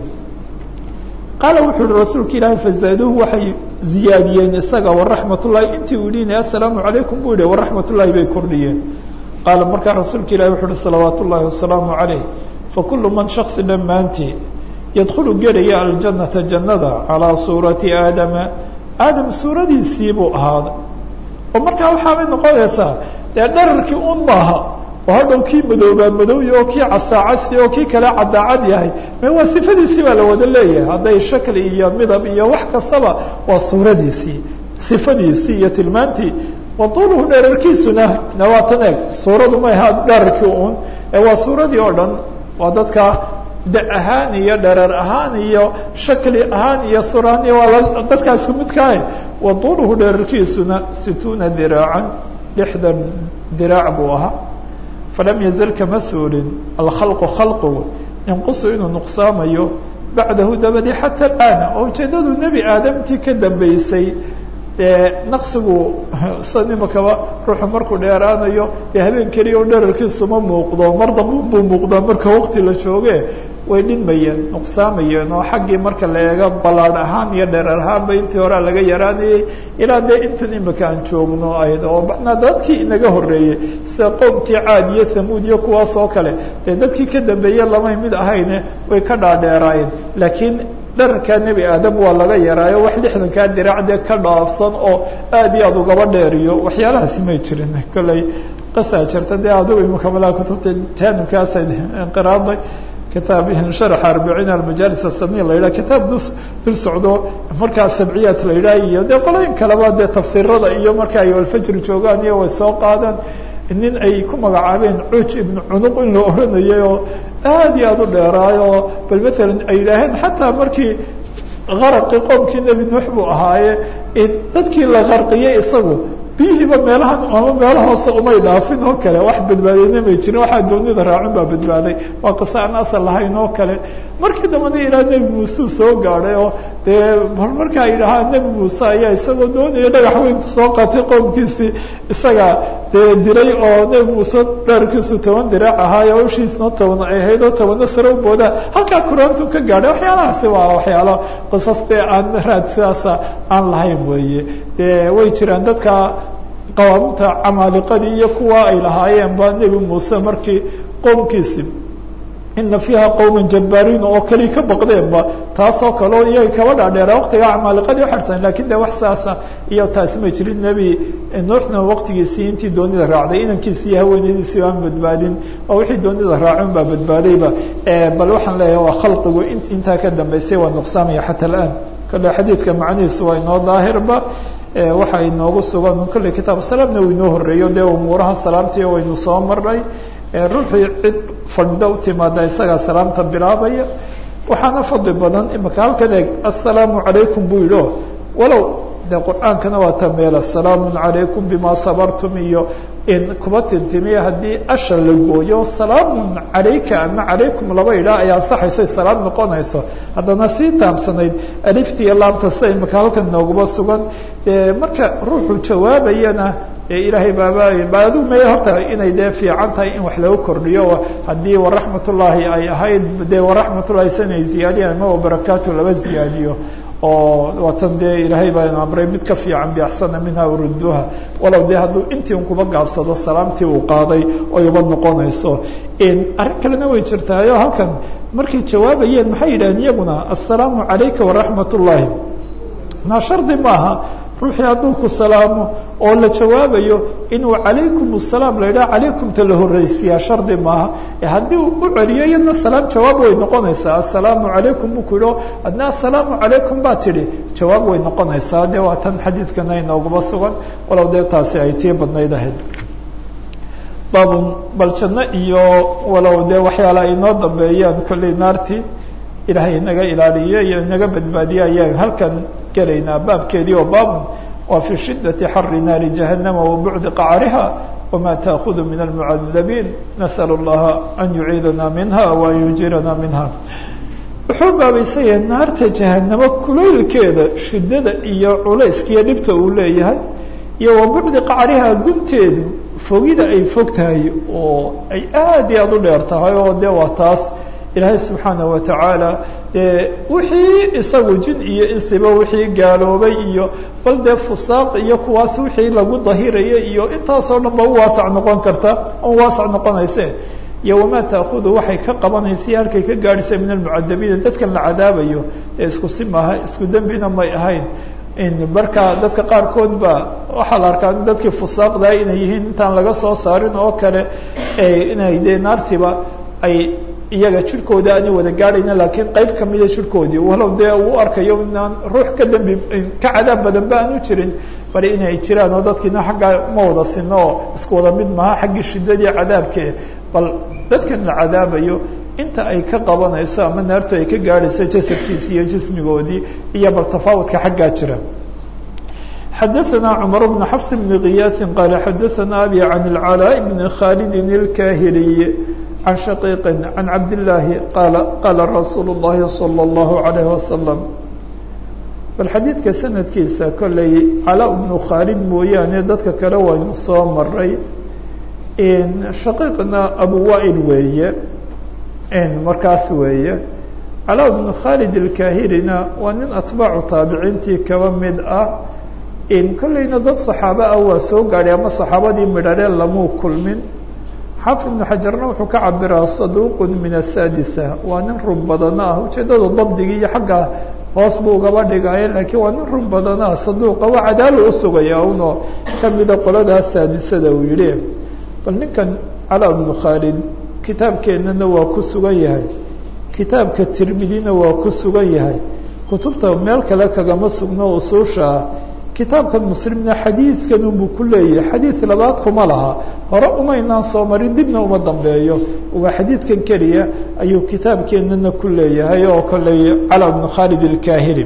qaala wuxuu yihi rasuulka ilaahi fazaaduuhu waxay ziyaadiyeen isaga waraxmat ullahi intii uu dhiinay assalaamu calaykum buu yihi waraxmat ullahi bay kordhiyeen qaala markaa rasuulka ilahi wuxu uhi salawaat ullaahi wasalaamu calayh fakulu man shaksi dhammaantii yadkhulu gelaya aljanata jannada calaa suurati aadama aadam suuradiisii buu ahaaday oo markaa waxaabay noqonaysaa dee dhararkii un maaha oo hadhow kii madoobaa madowya oo kii casaacasi oo kii kale cadaacad yahay me waa sifadiisii baa la wada leeyahay hadday shakli iyo midab iyo wax kastaba waa suuradiisii sifadiisii iyo tilmaantii waduuluhu dherarkiisuna nawaatan eeg suuradu ma aha dherarkii un ee waa suuradii oo dhan waa dadka da ahaan iyo dherer ahaan iyo shakli ahaan iyo suraan iyo waa dadkaa isku midkaah waduuluhu dherarkiisuna situuna diraacan lixdan diraac buu ahaa falam yazal kama suulin alkhalqu khalqigu inqusu inuu nuqsaamayo bacdahu dabadi xata alaana oo ujeedadu nebi aadamtii ka dambeysay dee naqsigu san imakaba ruuxu markuu dheeraanayo dee habeen keliya o dherarkiisu ma muuqdo mar damba buu muuqdaa marka waqti la jooge way dhinmayeen nuqsaamayeen oo xaggii marka la eego ballaadh ahaan iyo dherer ahaanba intii horea laga yaraanayey ilaa dee intan imika aan joogno ayd oo macnaa dadkii inaga horreeyey sida qoomkii caad iyo thamuud iyo kuwaas oo kale dee dadkii ka dambeeye lamay mid ahayne way ka dhaadheeraayeen laakiin dherarkaa nebi aadam waa laga yaraayo wax lixdankaa diracdee ka dhaafsan oo aad iyo aad ugaba dheeriyo waxyaalahaasi may jirin kolley qasaa jirta dee adigu imakamalaha kutubta jaanibkaasa inqiraaday kitaab sharax arbiciin almajaalis asamiya la yidhaha kitaab du dul socdo markaa sabciyaat la yidhaha iyo dee qolooyin kaleba dee tafsiirada iyo marka ay alfajri joogaan iyo way soo qaadaan nin ay ku magacaabeen cuj ibnu cunuq in la oranayay oo aad iyo aad u dheeraayo bal matalan ay yidhaaheen xataa markii qaraqii qoomkii nebi nuux buu ahaaye dadkii la qarqiyey isagu biyihiiba meelahan ama meelo hoose umay dhaafin oo kale wax badbaadayna may jirin waxaa doonida raacin baa badbaaday waa qisa aan asal lahayn oo kale markii dambana ilaa nebi muuse u soo gaadhay oo dee marka ay dhahaan nebi muuse ayaa isagoo doonaya dhagax weyn soo qaatay qoomkiisii isaga dee diray oo nebi muuse dheerkiisu toban diraac ahaayo ushiisna toban ay ahayd oo tobana sare u boodaa halkaa kuraantu ka gaadhay waxyaalahaasi waa waxyaalo qisas dee aan raad sidaasa aan lahayn weeye dee way jiraan dadka qawaamta camaaliqadii iyo kuwa ay lahaayeen ba nebi muuse markii qoomkiisi ina fiiha qowma jabbaariin oo keli ka baqdeenba taasoo kaleo iyaga kaba dhaadheera waqtigaa camaaliqadii uxarsan lakin de wax saasa iyo taasi may jirin nebi nuuxna waqtigiisii intii doonida raacday inankiisi iyo haweenadiisii aan badbaadin oo wixii doonida raacin baa badbaadayba bal waxaan leeyahay waa khalqigu int intaa ka dambeysay waa nuqsaamaya xata alaan kale xadiidka macnihiisu waa inoo daahirba waxa inoogu sugan kolley kitaab salaamna uu inoo horeeyo dee umuuraha salaamtii waynu soo maray ruuxii cid fadhida u timaada isagaa salaamta bilaabaya waxaana fadli badan imaka halkan eeg assalaamu calaykum buu yidhi o walow dee qur-aankana waa ta meela salaamun calaykum bima sabartum iyo in kuba tintimiya haddii asha la gooyo salaamun calayka ama calaykum laba idhaa ay ansaxayso ay salaam noqonayso haddana sii taamsanayd aliftiiyo laamta sida imaka halkan nooguba sugan dee marka ruuxu jawaabayana dee ilaahay baaba baadu me horta inay dee fiican tahay in wax lagu kordhiyo haddii waraxmatullaahi ay ahayd dee waraxmatullahi sanay ziyaadiyaan ama wabarakaatu laba ziyaadiyo oo waatan dee ilaahay baa amray mid ka fiican biaxsana minha uruduha walow dee hadduu intii un kuba gaabsado salaamtii uu qaaday oy uba noqonayso arrin kalena way jirtaayo halkan markay jawaabayeen maxay yidhahdeen iyaguna assalaamu calayka waraxmat ullaahi naa shardi maaha ruuxii hadduu ku salaamo oo la jawaabayo inuu calaykum asalaam la yidhaha calaykumta la horreysiyaa shardi maaha haddii uu u celiyo iyadna salaam jawaab way noqonaysaa assalaamu calaykum buu ku yidho adna assalaamu calaykum baa tidhi jawaab way noqonaysaa dee waa tan xadiidkana inooguma sugan walow dee taasi ay tii badnayd ahayd baabun bal janno iyo walow dee waxyaala ay inoo dambeeyaan kolley naartii ilaahay inaga ilaaliye iyo inaga badbaadiye ayaan halkan gelaynaa baabkeedii oo baabun waa fii shiddati xari naari jahannama wa bucdi qacariha wama taakudu min almucadabiin nasal اllaha an yuciidana minha wa an yujirana minha wuxuu baabaysanyahay naarta jahanamo kulaylkeeda shiddada iyo culayskiiyo dhibta uu leeyahay iyo wa bucdi qacariha gunteedu fogida ay fog tahay oo ay aad iyo aada u dheer tahay oo dee waa taas ilaahay subxaanaه watacaala dee wixii isagu jin iyo insiba wixii gaaloobay iyo bal dee fusaaq iyo kuwaas wixii lagu dahiraya iyo intaasoo dhan ba u waasac noqon karta o waasac noqonayse iyo wamaa taakudu waxay ka qabanaysa halkay ka gaadhisa min almucadabiina dadkan la cadaabayo ee isku si maaha isku dembina may ahayn marka dadka qaarkood ba waxaa la arkaa dadkii fusaaqdaa inay yihiin intaan laga soo saarin oo kale inay dee naartiba ay iyaga jirhkooda aanay wada gaadhayna laakiin qayb kamida jirhkoodii walow dee uu arkayo inaan ruux ka dembi ka cadaab badan ba aanu jirin bali inay jiraan oo dadkiina xaggaa ma wada sino oo isku wada mid maha xaggii shiddadii cadaabkee bal dadkan la cadaabayo inta ay ka qabanayso ama naartu ay ka gaadhayso jasadkiisi iyo jismigoodii iyo bal tafaawudka xaggaa jira xadaثna cmar bn xafs bn kiyaasi qaala xadaثna abi can اlcalاء bn khalidi اlkahiliy can shaqiiqi can cabdillaahi qaala qaala rasuulu اllahi salى اllahu عalayh wasalam bal xadiidka sanadkiisa kolley calaa bnu khaalid mooyaane dadka kale waynu soo maray shaqiiqna abu wail weeye markaas weeye calaa bnu khaalid ilkahirina waa nin atbaacu taabiciintii kaba mid ah kolleyna dad saxaabo ah waa soo gaadhay ama saxaabadii midharee lamuu kulmin xaafid ibnu xajarna wuxuu ka cabiraa saduuqun min asaadisa waa nin run badana ah ujeeddadu dabdigii iyo xagga hoos buu ugaba dhigaaye laakiin waa nin run badana saduuqa waa cadaalo usugaya unoo kamida qoladaa saadisada uu yihi bal ninkan calaa bnu khaalid kitaabkeennana waa ku sugan yahay kitaabka tirmidina waa ku sugan yahay kutubta meel kale kagama sugno usuusha ah kitaabkan muslimna xadiidkan unbuu ku leeyahay xadiid labaad kuma laha hore umaynaan soo marin dibna uma dambeeyo waa xadiidkan keliya ayuu kitaabkeenana ku leeyahay oo kolley calaa bnu khaalid ilkahili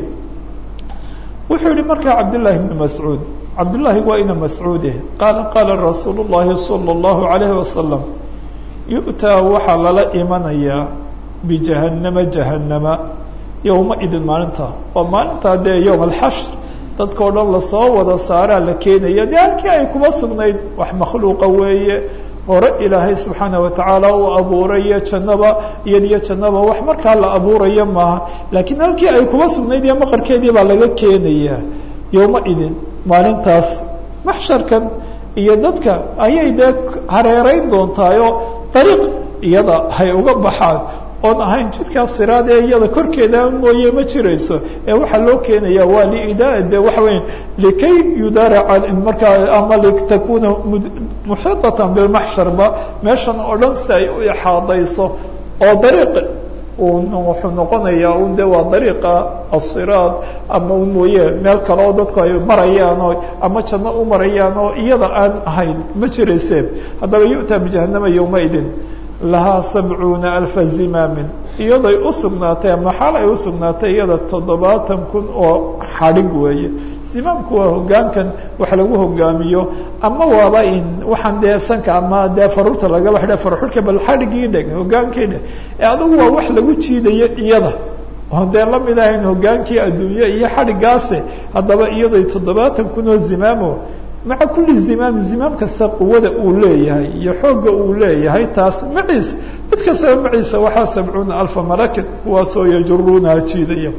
wuxuu yihi markaa cabdillaahi bnu mascuud cabdullaahi waa ina mascuude qaala qaala rasuulu llahi sala allahu alayhi wasalam yu'taa waxaa lala imanayaa bijahannama jahannama yowma idin maalinta waa maalintaa dee yowm alxashr dadkao dhan lasoo wada saaraa la keenaya dee halkii ay kuma sugnayd wax makhluuqa weeye hore ilaahay subxaana watacaala uu abuurayo jannaba iyadiyo jannaba wax markaa la abuurayo maaha laakiin halkii ay kuma sugnayd iyo maqarkeedii baa laga keenaya yowma idin maalintaas maxsharkan iyo dadka ayay dee hareerayn doontaayo dariiq iyada hay uga baxaan oon ahayn jidkaa siraad ee iyada korkeeda mooye ma jirayso ee waxaa loo keenaya waa liidaa de waxa weya likay yudaaraca markaa ama litakuna muxiitatan bilmaxsharba meeshan oo dhan si ay u ixaadayso oo dariiq wuxuu noqonayaa un de waa dariiqa asiraad ama un mooye meel kale oo dadku ay marayaan oo ama janno u marayaan oo iyada aan ahayn ma jirayse haddaba yu'taa bijahanama yowmaidin lahaa sabcuuna alfa zimaamin iyaday u sugnaatay ama xaal ay usugnaatay iyada toddobaatan kun oo xadhig weeye zimaamku waa hogaankan wax lagu hogaamiyo ama waaba in waxaan dee sanka ama dee faruurta lagaba xidha farxulka bal xadhigii dheg hogaankii dheg ee adugu waa wax lagu jiidayo iyada oon dee lamid ahayn hogaankii adduunye iyo xadhigaase haddaba iyaday toddobaatan kun oo zimaamo maca kulli zimaam zimaam kasta quwada uu leeyahay iyo xoogga uu leeyahay taas maciisa mid kastaba maciisa waxaa sabcuuna alfa malakin kuwaasoo yajuruunaha jiidaya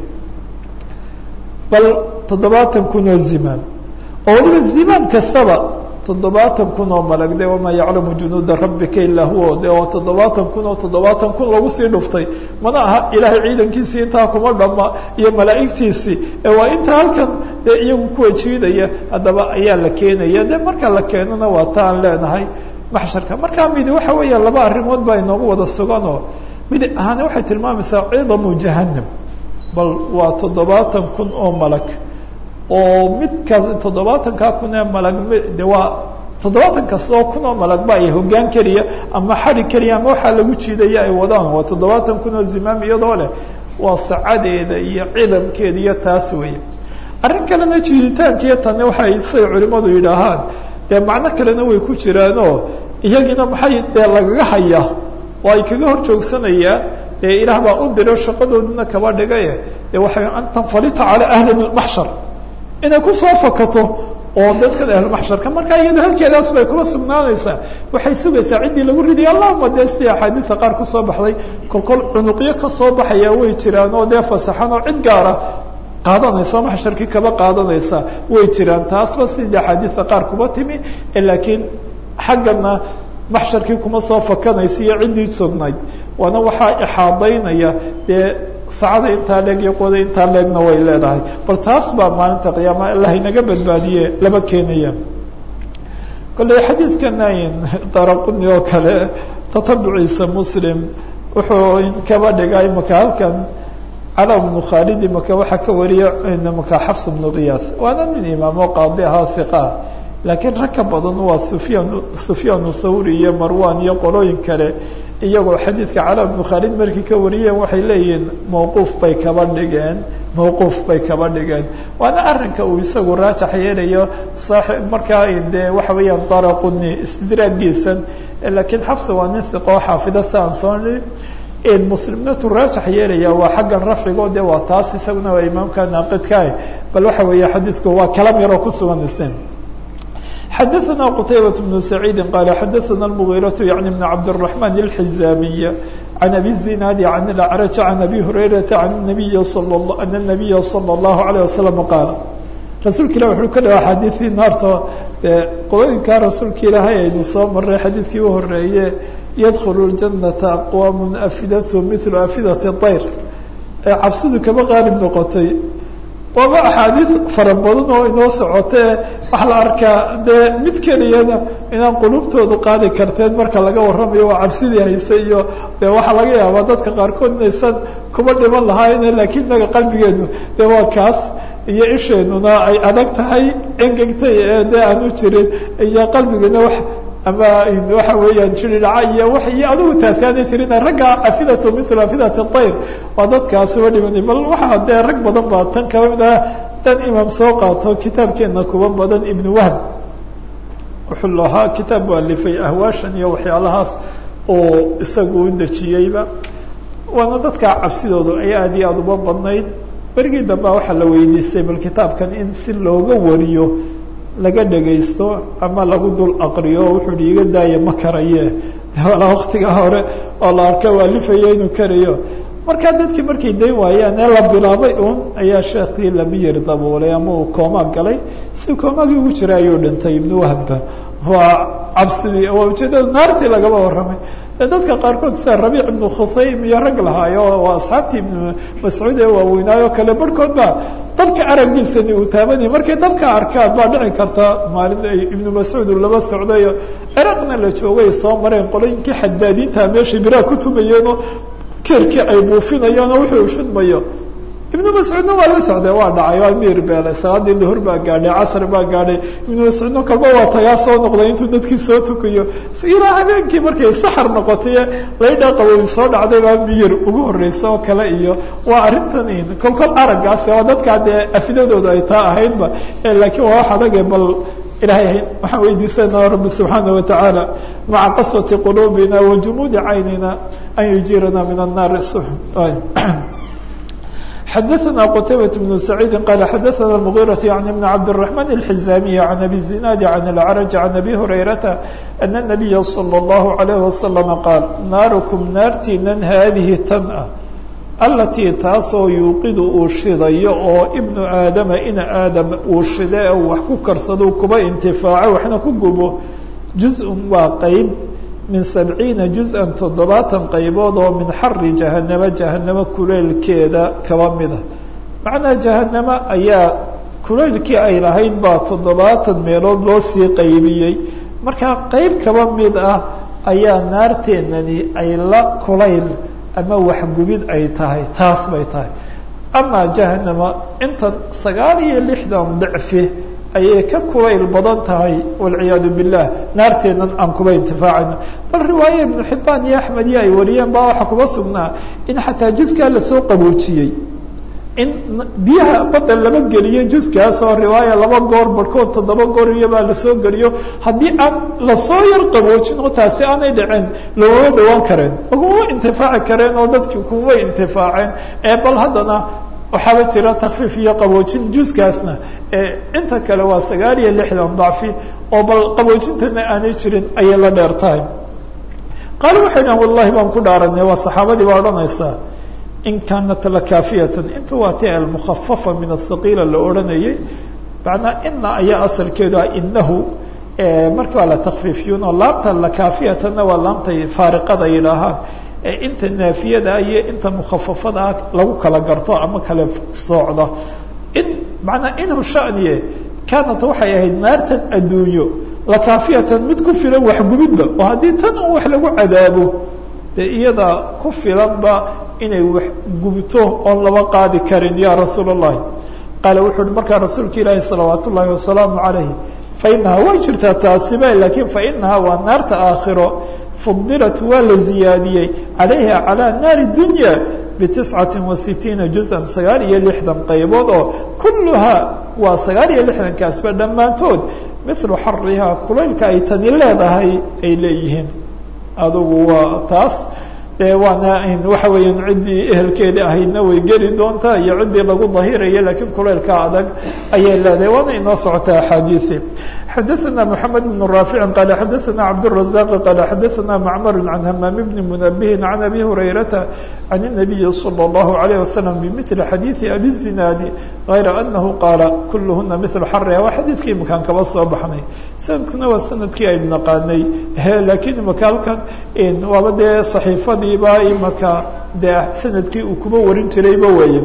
bal toddobaatan kun oo zimaam oo waliba zimaam kastaba toddobaatan kun oo malag de wamaa yaclamu junuuda rabbika ilaa huwa de oo toddobaatan kun oo toddobaatan kun lagu sii dhuftay mana aha ilaahay ciidankiisii intaa kuma dhama iyo malaa'igtiisii ee waa inta halkan dee iyagu kuwa jiidaya haddaba ayaa la keenaya de marka la keenana waa ta aan leenahay maxsharka markaa midi waxa weeya laba arrimood baa inoogu wada sugan oo mid ahaane waxay tilmaamaysaa ciidamu jahanam bal waa toddobaatan kun oo malag oo midkaas toddobaatankaa kun ee malag de waa toddobaatan kasta oo kun oo malagba ay hogaan keliya ama xadi keliya ama waxaa lagu jiidaya ay wadaan waa toddobaatan kun oo zimaam iyadoo leh waa sacadeeda iyo cidamkeeda iyo taas weeye arrin kalena jiiditaankiiyo tanne waxay say culimadu yidhaahaan dee macno kalena way ku jiraanoo iyagiina maxay dee lagaga hayaa oo ay kaga hor joogsanayaan dee ilaah baa u diro shaqadoodina kaba dhigaye dee waxay an tanfalita calaa ahli maxshar inay kusoo fakato oo dadkan ahlulmaxsharka markaa iyada halkeedaas bay kuma sugnaanaysaa waxay sugaysaa ciddii lagu riday allahuma dee sidii axaadiista qaar kusoo baxday kolkol cunuqyo kasoo baxaya way jiraan oo dee fasaxan oo cid gaara qaadanaysa oo maxsharkii kaba qaadanaysa way jiraan taasba sidii axaadiista qaar kuma timi laakiin xaggana maxsharkii kuma soo fakanaysa iyo ciddii sugnayd waana waxaa ixaadaynaya dee saacada intaa leeg iyo quwada intaa leegna way leedahay bal taas baa maalinta qiyaama allah inaga badbaadiye laba keenaya kolley xadiidkana daraquni oo kale tatabuciisa muslim wuxuu kaba dhigay maka halkan cala bnu khaalidi maka waxaa ka wariya maka xafs bnu kiyaas waana nin imaamo qaadi ahaa hiqa laakiin rag ka badan waa sufyaan sufyaan thawri iyo marwan iyo qolooyin kale iyagoo xadiidka cala bnu khaalid markii ka wariyeen waxay leeyihiin mawquuf bay kaba dhigeen mawquuf bay kaba dhigeen waana arrinka uu isagu raajax yeelayo saaib markaa dee waxa weeyaan daraquni istidraagiisan laakiin xafsa waa nin hiqoo xaafida si aan soo nii muslimnatu raajax yeelaya waa xaggan rafcigo de waa taas isaguna waa imaamka naaqidkaah bal waxa weeye xadiidku waa kalam yaroo kusugan isnin xadaثna qتaybaة بن سعيidi qال xadaثna المغيرة yعnي بن cabdالرحمن الحزاmiي عن أbي الزناad عن الأعرج عن أbي هريرة عن النبي أن النبي صلى الله عليه وسلم qاaل rasuulka ilah wuxuu ka dhawa xadiiثii naarta qolooyinkaa rasuulka ilaahay aynu soo maray xadiidkii u horeeye ydkل الجنة أqوام أfidaة مثل أfidaة الطyr ee cabsidu kaba qaalib noqotay waaba axaadiid fara badan oo inoo socotee waxaa la arkaa dee mid keliyana inaan qulubtoodu qaadi karteen marka laga warramayo waa cabsidii hayse iyo de waxaa laga yaabaa dadka qaarkood inaysan kuba dhiman lahaayne laakiin inaga qalbigeenu de waa kaas iyo isheenuna ay adag tahay engegtay ee dee aanu jirin iyo qalbigana wa ama waxa weeyaan jiridhaca iyo w iyo adigu taasi aanay jirin ragga afidatu mil afidat طayr waa dadkaasi wa dhimana bal waxaa dee rag badan baa tan kaba mid ah dan imaam soo qaato kitaabkeena kuwa badan ibn wahb wuxuu lahaa kitaab u alifay ahwaashan iyo waxyaalahaas oo isagu u dejiyeyba waana dadka cabsidoodu ay aad iyo aada uba badnayd berigii dambea waxaa la weydiistay bal kitaabkan in si looga wariyo laga dhegaysto ama lagu dul aqriyo wuxuu hi iga daaya ma karaye wala waktiga hore oo la arka waalifayo inuu karayo markaa dadkii markay dayn waayeen ee la bilaabay un ayaa sheekii lamiyir daboolay ama uu kooma galay si koomagii ugu jira ayuu dhintay ibnu wahba waa cabsidii waa ujeedada naartii lagaba warramay dadka qaarkood sida rabiic ibnu khusaym iyo rag lahaayo waa asxaabtii ibnu mascuud ee waaweynaayo kale barhkood baa dabka aragiisani uu taabanayay markay dabka arkaan baa dhici karta maalin ay ibnu mascuud uu laba socdayo ciraqna la joogay soo mareen qolooyinkii xadaadiinta meeshay biraa ku tumayeenoo keerkii ay buufinayaanoo wuxuu shidmayo ibnu mascuudna waa la socday waa dhacay waa miir beelay salaadii duhur baa gaadhay casr baa gaadhay ibnu mascuudna kalba waa tagaa soo noqday intuu dadkii soo tukayo ilaa habeenkii markay saxar noqotay laydhaa qabowi soo dhacday baa miyir ugu horeysa oo kale iyo waa arrintan kol kol araggaasi waa dadkaa dee afidadooda ay taa ahaydba laakiin waa wax adage bal ilahay waxaan weydiisanaa rabbi subxaana watacaala maca qaswati quluubina wa jumuudi caynina an yujiirana min annaari xadaثna qtaybaة بن سacيidi qala xadaثna المغيرة عن بن cabdالرحمن الحزاmiي عن أbي الزiناad عن الأعرج عن أbي هريرةa أن النبya صلى الله عليه وسلم qاal naarكم naartiinan haadihi tan ah alatii taasoo yuuqidu uu shidayo oo ibnu aadama ina aadam uu shida e wax ku karsado kuba intifaaco waxna ku gubo juz-un waa qeyb min sabciina juz-an toddobaatan qaybood oo min xari jahanamo jahanamo kuleylkeeda kaba mida macnaha jahanamo ayaa kuleylkii ay lahayd baa toddobaatan meelood loo sii qaybiyey markaa qeyb kaba mid ah ayaa naarteenani ay la kulayl ama waxgubid ay tahay taas bay tahay amaa jahanama intan sagaal iyo lixdan dicfi ayay ka kulayl badan tahay walciyaadu billah naarteennan aan kuba intifaacayno bal riwaaye ibnu xibaan iyo axmed iyo ay wariyeen baa waxaa kuba sugnaa in xataa juskaa lasoo qaboojiyey in biyaha badda lama geliyo juskaas oo riwaaya laba goor barhkood toddoba goor iyobaa lasoo geliyo haddii aan lasoo yar qaboojin oo taasi aanay dhicin laguma dhawaan kareen laguma intifaaci kareen oo dadki kumay intifaaceen ee bal haddana waxaaba jira takfiif iyo qaboojin juskaasna inta kale waa sagaal iyo lixdan dacfi oo bal qaboojintana aanay jirin ayay la dheer tahay qaali waxay dhahan wallahi baan ku dhaaranay waa saxaabadii baa odhanaysaa in kaanat lakaafiyatan inta waa ti almukhafafa min athaqiila la odhanayay macnaa ina ayaa asalkeedu ah inahu marka waa la takfiifiyun oo laamta lakaafiyatanna waa laamtay faariqada yidhaahaan inta naafiyada iyo inta mukhafafada ah lagu kala garto ama kala soocdo in manaa inhu shaniye kaanat waxay ahayd naartan adduunyo lakaafiyatan mid ku filan waxgubidba oo haddii tan un wax lagu cadaabo dee iyada ku filanba inay wax gubto oon laba qaadi karin ya rasuul الlahi qaala wuxuu uhi markaa rasuulka ilaahi salawaat ullaahi wasalaamu calayh fainahaa way jirtaa taasiba lakiin fainahaa waa naarta aakhiro fudilat waa la ziyaadiyey calayha calى naari dunya bitiscati wa sitiina juz-an sagaal iyo lixdan qaybood oo kulluhaa waa sagaal iyo lixdankaasba dhammaantood milu xarihaa kulaylka ay tani leedahay ay leeyihiin adugu waa taas dee waana waxa weeyaan ciddii ehelkeeda ahaydna way geli doontaa iyo ciddii lagu dahiraya lakiin kulaylka adag ayay leedahay waana inoo socota axaadiii xadaثna mحamed بن raafici qala xadaثna cabdالرaزaq qala xadaثna macmar can hamaam bni munabihi can abi hurayrata can الnabiyi slى الlahu عalيه waslم bmili xadiiثi abi الzinaadi غayra anahu qaala kulhuna mil xariha waa xadiidkii imakaan kaba soo baxnay sanadkuna waa sanadkii aynu naqaanay lakiin imaka halkan waaba dee صaxiifadiiba imaka dee sanadkii uu kuba warin jirayba weeye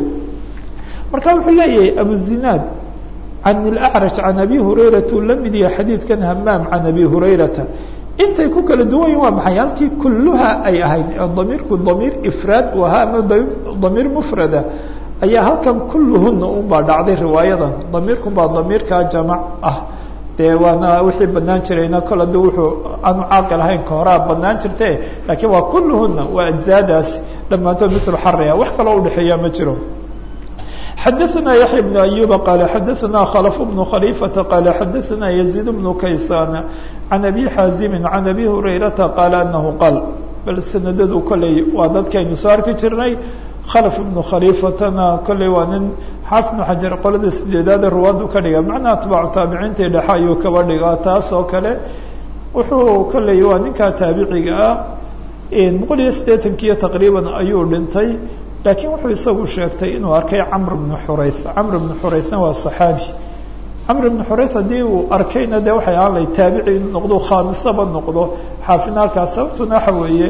marka wuxuu leeyahay abuzinaad can اlأcraj can abi hurayrata uu la mid yahay xadiidkan hamaam can abi hurayrata intay ku kala duwan yihin waa maxay halkii kulluha ay ahayd damiirku damiir ifraad u ahaa ama damiir mufrada ayaa halkan kulluhuna un baa dhacday riwaayadan damiirkun baa damiirkaa jamac ah dee waana wixii banaan jirayna kol hadda wuxuu aanu caaqil ahayn ka horaa banaan jirte laakiin waa kulluhuna waa ajzaadaasi dhammaantood mitl xariha wax kaloo udhexeeya ma jiro xadaثna yaحya بن أyuba qala xadaثna khلف بن khليفaةa qala xadaثna يزيد بن kaysan عan abi xaazimi عan abi hurayrata qaala anahu qaal bal sanadadu kolley waa dadkaynu soo arki jirnay khalف بnu khalifatana kolley waa nin xaafid بnu xajar qolada sideedaada ruwaadu ka dhiga macnaa atbaacu taabiciintii dhexe ayuu kaba dhigaa taas oo kale wuxuu kolley waa ninkaa taabiciga ah boqol iyo siddeetankiiyo taqriiban ayuu dhintay lakiin wuxuu isagu sheegtay inuu arkay camr bnu xurayth camr bnu xuraythna waa صaxaabi camr bnu xurayth haddii uu arkayna de waxay ahaan lahay taabici inuu noqdo khaamisaba noqdo xaafidna halkaas sababtuna waxa weeye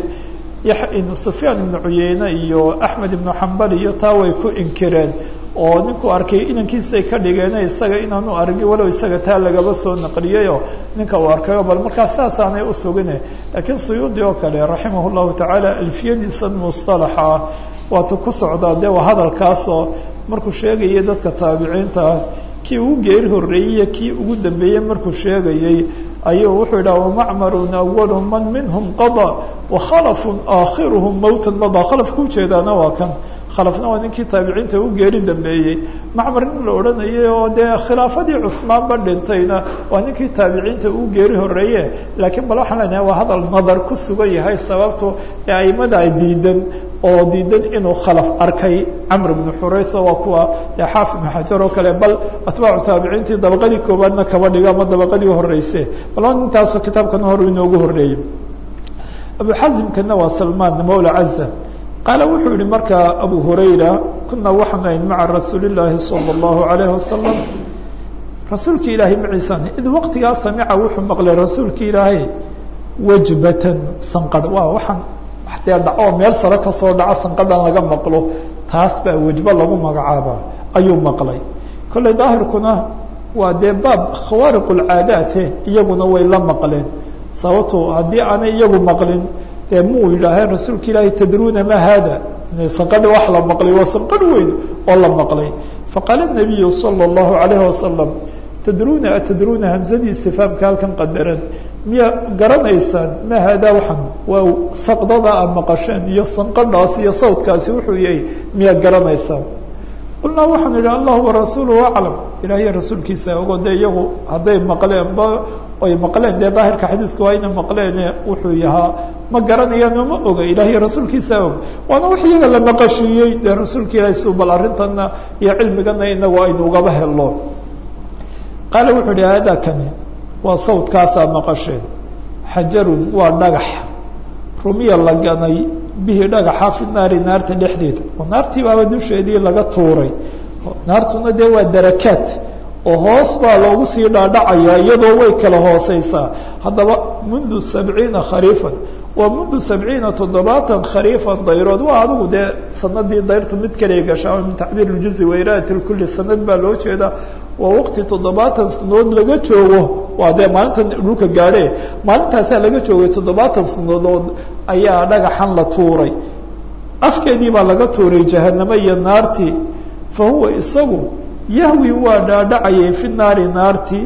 sufyaan ibnu cuyeyne iyo axmed ibnu xambal iyo taa way ku inkireen oo ninkuu arkay inankiisay ka dhigeene isaga inaanu argi walow isaga taa lagaba soo naqliyayo ninka uu arkayo bal markaas saasaanay usugine laakiin suyuudi oo kale raximah llahu tacaala alfiyadiisan musطalaxa ah waatu ku socdaa de waa hadalkaasoo markuu sheegayay dadka taabiciinta ah kii ugu geeri horreeyey kii ugu dambeeyey markuu sheegayey ayuu wuxuu yidhaha wamacmarun awalu man minhum qada wakhalafun aakhiruhum mowtan mada khalafka ujeedaana waa kan khalafna waa ninkii taabiciinta u geeri dambeeyey macmar nin la odhanayay oo dee khilaafadii cusmaanba dhintayna waa ninkii taabiciinta u geeri horreeye laakiin bal waxaan leenahay waa hadal nadar ku sugan yahay sababto ee aimada ay diidan oo diidan inuu khalaf arkay camr bnu xuraysa waa kuwa dee xaafid ibnu xajar oo kale bal atbaacu taabiciintii dabaqadii koobaadna kaba dhigo ama dabaqadii horeyse bal intaas kitaabkana hor inoogu horreeyey abu xazimkana waa salmaan mawla caza qaala wuxuu yihi markaa abu hurayra kuna waxaan ahayn maca rasuuli llaahi sala allahu alayhi wasalam rasuulki ilaahay maciisaan id waqtigaa samica wuxuu maqlay rasuulki ilaahay wajbatan sanqadh waa waxaan dee dhaco meel sare kasoo dhaco sanqadhan laga maqlo taas baa wejbo lagu magacaabaa ayuu maqlay kollay daahirkuna waa dee baab khawaariq lcaadaate iyaguna way la maqleen sababto haddii aanay iyagu maqlin dee muu yidhaaheen rasuulka ilaahi tadruuna ma hada sanqadha wax la maqlay waa sanqadh weyn oo la maqlay faqaala nabiyu sala allahu alayhi wasalam tadruuna atadruuna hamsadii istifaamka halkan qadaran miyaa garanaysaan ma haadaa waxan waa saqdada a maqasheen iyo sanqadhaas iyo sawdkaasi wuxuu yahay miyaa garanaysaan qulnaa waxaan idhi allahu warasuuluhu aclam ilaahiy rasuulkiisa ogo dee iyagu hadday maqleenba oy maqleen dee daahirka xadiiska waa ina maqleene wuxuu yahaa ma garanayaano ma oga ilaahiy rasuulkiisa og waana wax iyaga la maqashiiyey dee rasuulka ilahi si bal arrintana iyo cilmigana inagu aynu ugaba helno qaala wuxuu ihi haadaa kani waa sawdkaasaa maqasheen xajarun waa dhagax rumiya la ganay bihi dhagaxa fi naari naarta dhexdeeda oo naartii baaba dusheedii laga tuuray naartuna dee waa darakaat oo hoos baa loogu sii dhaadhacaya iyadoo way kala hooseysaa haddaba mundu sabciina khariifan waa mundu sabciina toddobaatan khariifan dayrood waa adigu dee sanadii dayrtu mid kaliya gashaa min tacbiir ljuzi wairaat lkuli sanad baa loo jeeda waa waqti toddobaatan sanadood laga joogo waa dee maalinta dhulka gaadhe maalintaasaa laga joogay toddobaatan sanadood ayaa dhagaxan la tuuray afkeedii baa laga tuuray jahanamo iyo naartii fa huwa isagu yahwi waa dhaadhacayay fi naari naarti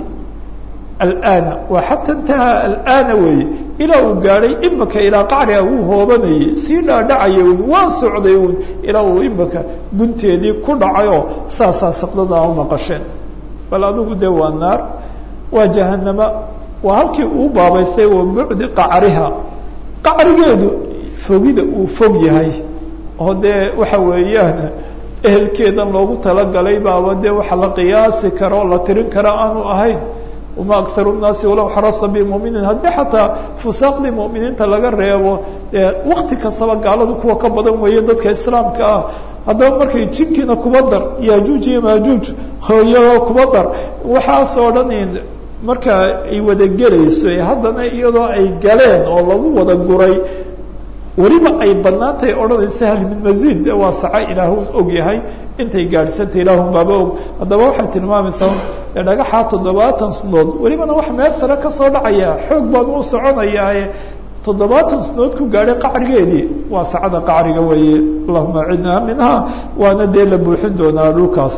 alana waa xata intahaa alana weeye ilaa uu gaadhay imika ilaa qacriga wuu hoobanayay sii dhaadhacaya un waa socday un ilaa uu imika gunteedii ku dhacayoo saasaa saqdadaa u maqasheen bal adigu dee waa naar waa jahanama waa halkii uu baabaystay wa bucdi qacriha qacrigeedu fogida uu fog yahay oo dee waxa weeyaan ehelkeedan loogu talagalay baaba dee waxa la qiyaasi karo o la tirin kara aanu ahayn wama akharu nnaasi walow xarasa bimuminiin haddii xataa fusaaqdii mu'miniinta laga reebo dee wakti kastaba gaaladu kuwa ka badan weeye dadka islaamka ah haddaba markay jinkiina kuba dar yajuuj iyo maajuuj hooyao kuba dar waxaasoo dhan marka ay wada gelayso haddana iyadoo ay galeen oo lagu wada guray weliba ay banaan tahay odhanaysa hal min maziid de waa saca ilaahun og yahay intay gaadhsanta ilaahun baaba og haddaba waxay tilmaamaysaa e dhagaxaa toddobaatan sanadood welibana wax meel sare kasoo dhacaya xoog baan u soconayaaye toddobaatan sanadood ku gaadhay qacrigeedii waa sacada qacriga weeye allahuma cidnaa minha waana dee la buuxin doonaa dhulkaas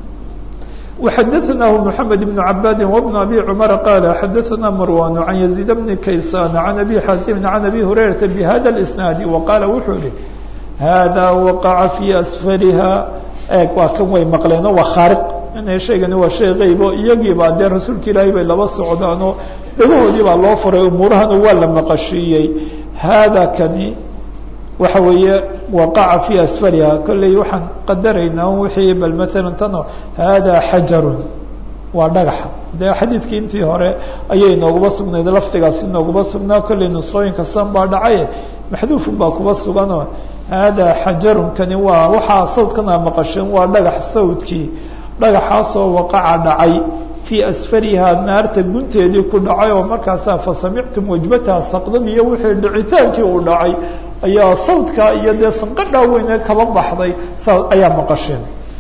وxadثnah محamed بن عabاdi وبن أbي cمر qال xadثna marوان عن يزيد بن kayسان عن أbي xازم عن أbي هurayرaةa بhda الإسناaد وqاala wuxuu yihi hada وaqaca في أsفلha eeg waa kan way maqleeno waa khaariq ina shaygani waa shay qeyb oo iyagii baa dee rasuulka ilaahay bay laba socdaan oo dhagahoodii baa loo furay umuurahana waa la maqashiiyey hada kani waxa weeye waqaca fi asfaliha kolley waxaan qadaraynaa wixii bal maalan tano hada xajarun waa dhagaxa de xadiidkii intii hore ayay nooguma sugnayd lafdigaasi nooguma sugnaa kolley nusqooyinka san baa dhacaye maxduufun baa kuba suganoo hada xajarun kani waa waxaa sawdkana maqasheen waa dhagax sawdkii dhagaxaasoo waqaca dhacay fii asfaliha naarta gunteedii ku dhacay oo markaasaa fasamictum wajbataha saqdad iyo wixii dhicitaankii uu dhacay ayaa sawdkaa iyo dee sanqadhaa weyne kaba baxday saa ayaa maqasheen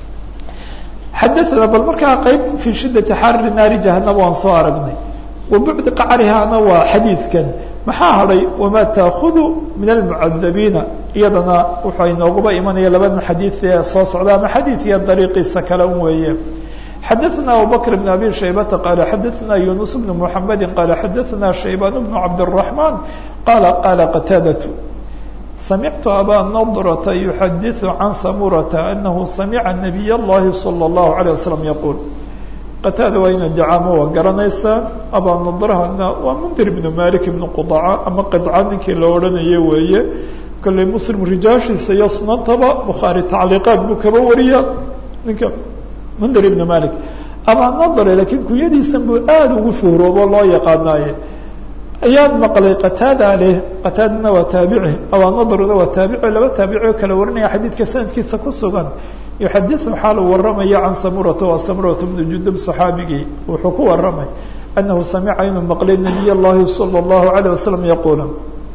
xadaana bal markaa qeyb fii shiddati xarri naari jahanaba waan soo aragnay wa bucdi qacrihaana waa xadiidkan maxaa hadhay wamaa taakudu min almucadabiina iyadana wuxuu inooguba imanaya labadan xadiid ee soo socda ama xadiidkiya dariiqiisa kale un weeye xadaثna abubakr بn abi shaybata qala xadaثna yunus bn mحamedi qala xadaثna shayban bn cabdالرaحman qala qala qataadaة samictu aba nadrة yuxadiثu can samurata anahu samica nabiy اllahi salى الlahu عalيه waslm yaqul qataada waa ina dacaamo waa garanaysaa abaa nadrahana waa mundir ibnu malik ibnu qudaca ama qidca ninkii la odhanayo weeye kolley muslim rijaashiisa iyo sunantaba bukhaari tacliiqaad buu kaba wariya ninka mundir ibnu malik abaa nadre laakiin kunyadiisan buu aada ugu shuhroobo loo yaqaanaaye ayaan maqlay qataada leh qataadana waa taabici abaa nadrna waa taabici laba taabici oo kala warinaya xadiidka sanadkiisa ku sugan yuxadiثu xaalu waramaya can samurata waa samurata bnu judub صaxaabigii wuxuu ku waramay anahu samica inuu maqlay nabiy اllahi salى الlahu عalيه wasalam yaquula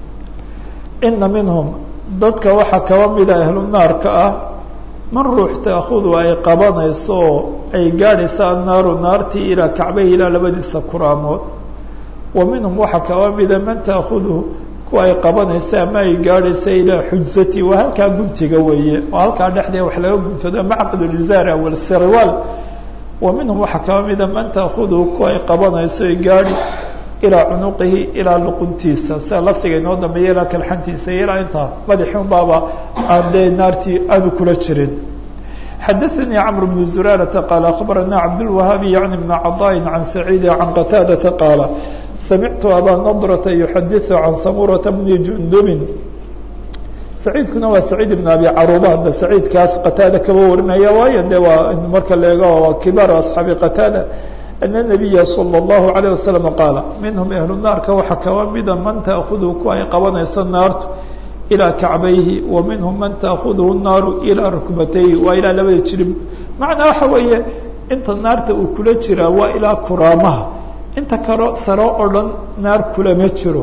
ina minhum dadka waxaa kaba mida ahlu naarka ah man ruux taakudu ay qabanayso oo ay gaadhaysa annaaru naartii ilaa kacbayhi ilaa labadiisa kuraamood wa minhum waxaa kaba mida man taakudu kuwa ay qabanaysa ama ay gaadhaysa ilaa xujzati waa halkaa guntiga weeye oo halkaa dhexdee wax laga guntado macqadulizaar awal sirwaal wa minhum waxaa kaba mida man taakudu kuwa ay qabanayso ay gaadhi ilaa cunuqihi ilaa luquntiisa sida laftiga inoo dambeeya ilaa kalxantiisa iyo ilaa intaa madaxi un baaba aan dee naartii aanu kula jirin xadaثanii cmr bn zurarata qaala akhbarana cabdاlwahaabi yacni bna caطaaءi can saciidi can qataadata qaala samictu abaa nadrata yuxadiثu can samurata bni jundubin saciidkuna waa saciid ibn abi caruba hadda saciidkaas qataada kaba warinaya waayo de waa marka la eego waa kibaaru asxaabi qataada ana nabiya salى اllahu عalيه wasalam qaala minhum ahlu naarka waxaa kaba mida man taakudu ku ay qabanaysa naartu ilaa kacbayhi wa minhum man taakuduhu naaru ilaa rukbatayhi waa ilaa labada jirib macnaa waxa weeye inta naarta uu kula jiraa waa ilaa kuraamaha inta kalo saro oo dhan naar kulama jiro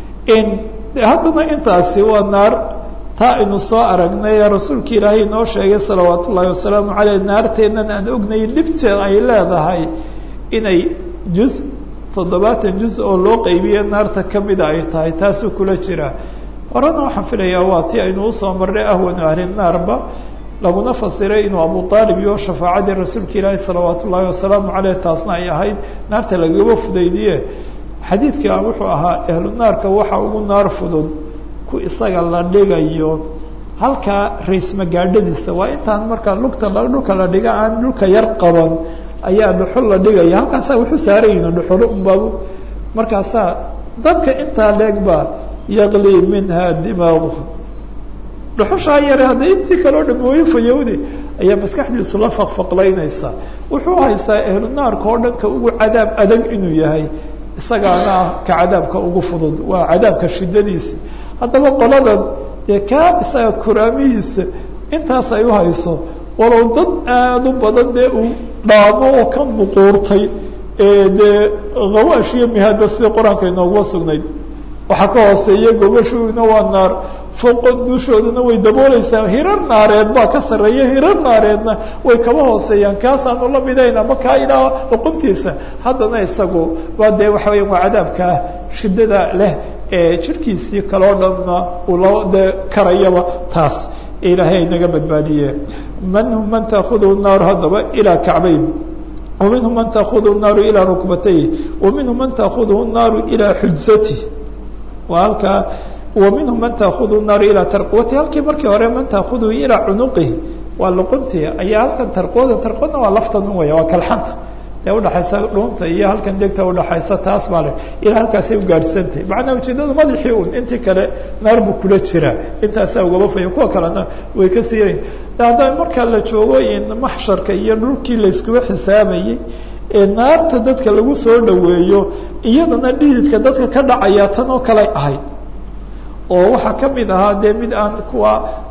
haddana intaasi waa naar taa aynu soo aragnay ee rasuulka ilaahay inoo sheegay salawaat ullaahi wasalaamu caleyh naarteennan aan ognay dhibteed ay leedahay inay juz toddobaatan juz oo loo qeybiye naarta kamida ay tahay taasuu kula jiraa horena waxaan filayaa waa ti aynu usoo marnay ahwanu ahli naarba laguna fasiray inuu abu aalib iyo shafaacadii rasuulka ilaahi salawaat ullaahi wasalaamu caleyh taasna ay ahayd naarta lagaba fudaydiye xadiidka wuxuu ahaa ahlu naarka waxa ugu naar fudud ku isaga la dhigayo halkaa raysmagaadhadiisa waa intaan markaa lugta dhulka la dhiga aan dhulka yar qaban ayaa dhuxul la dhigaya halkaasaa wuxuu saarayin dhuxulo unbaa markaasaa dabka intaa leegba yaqli minha dimaaguha dhuxushaa yare hadda intii kaleo dhamooyin fayowde ayaa maskaxdiisu la faqfaqlaynaysa wuxuu haystaa ahlu naarka oo dhanka ugu cadaab adag inuu yahay isagaana ah ka cadaabka ugu fudud waa cadaabka shidadiisa haddaba qoladan dee kaa isaga kuraamihiisa intaas ay uhayso walow dad aada u badan dee uu dhaamo oo ka muquurtay dee khawaash iyo mihaada sida qur-aanka inooguma sugnayd waxaa ka hooseeya gobashooduna waa naar fooqo dushooduna way dabooleysaa hirar naareed baa ka sarreeya hirar naareedna way kaba hooseeyaan kaasaanu la midayn ama kaa ilaa luquntiisa haddana isagu waa dee waxa weya waa cadaabkaa shiddada leh ee jirkiisii kaloo dhanna uu la dee karayaba taas ilaahay naga badbaadiye minhum man taakuduhu naaru haddaba ilaa kacbayn wa minhum man taakuduhu naaru ilaa rukbatayh wa minhum man taakuduhu naaru ilaa xujsati waa halkaa wa minhum man taakudu naaru ilaa tarqwati halkii markii hore man taakuduhu ilaa cunuqihi waa luquntii ayaa halkan tarqwada tarqwadna waa laftan un weya waa kalxanta dee udhaxaysa dhuunta iyo halkan degta udhaxaysa taas baa le ilaa halkaasay ugaadhsantay macnaa ujeedada madaxii un intii kale naar buu kula jiraa intaasaa ugaba faya kuwa kalena way ka siirayn hadda markaa la joogo maxsharka iyo dhulkii layskuba xisaabayey ee naarta dadka lagu soo dhaweeyo iyadana dhididka dadka ka dhacaya tan oo kale ahayd oo waxaa kamid ahaa dee mid aan kuwa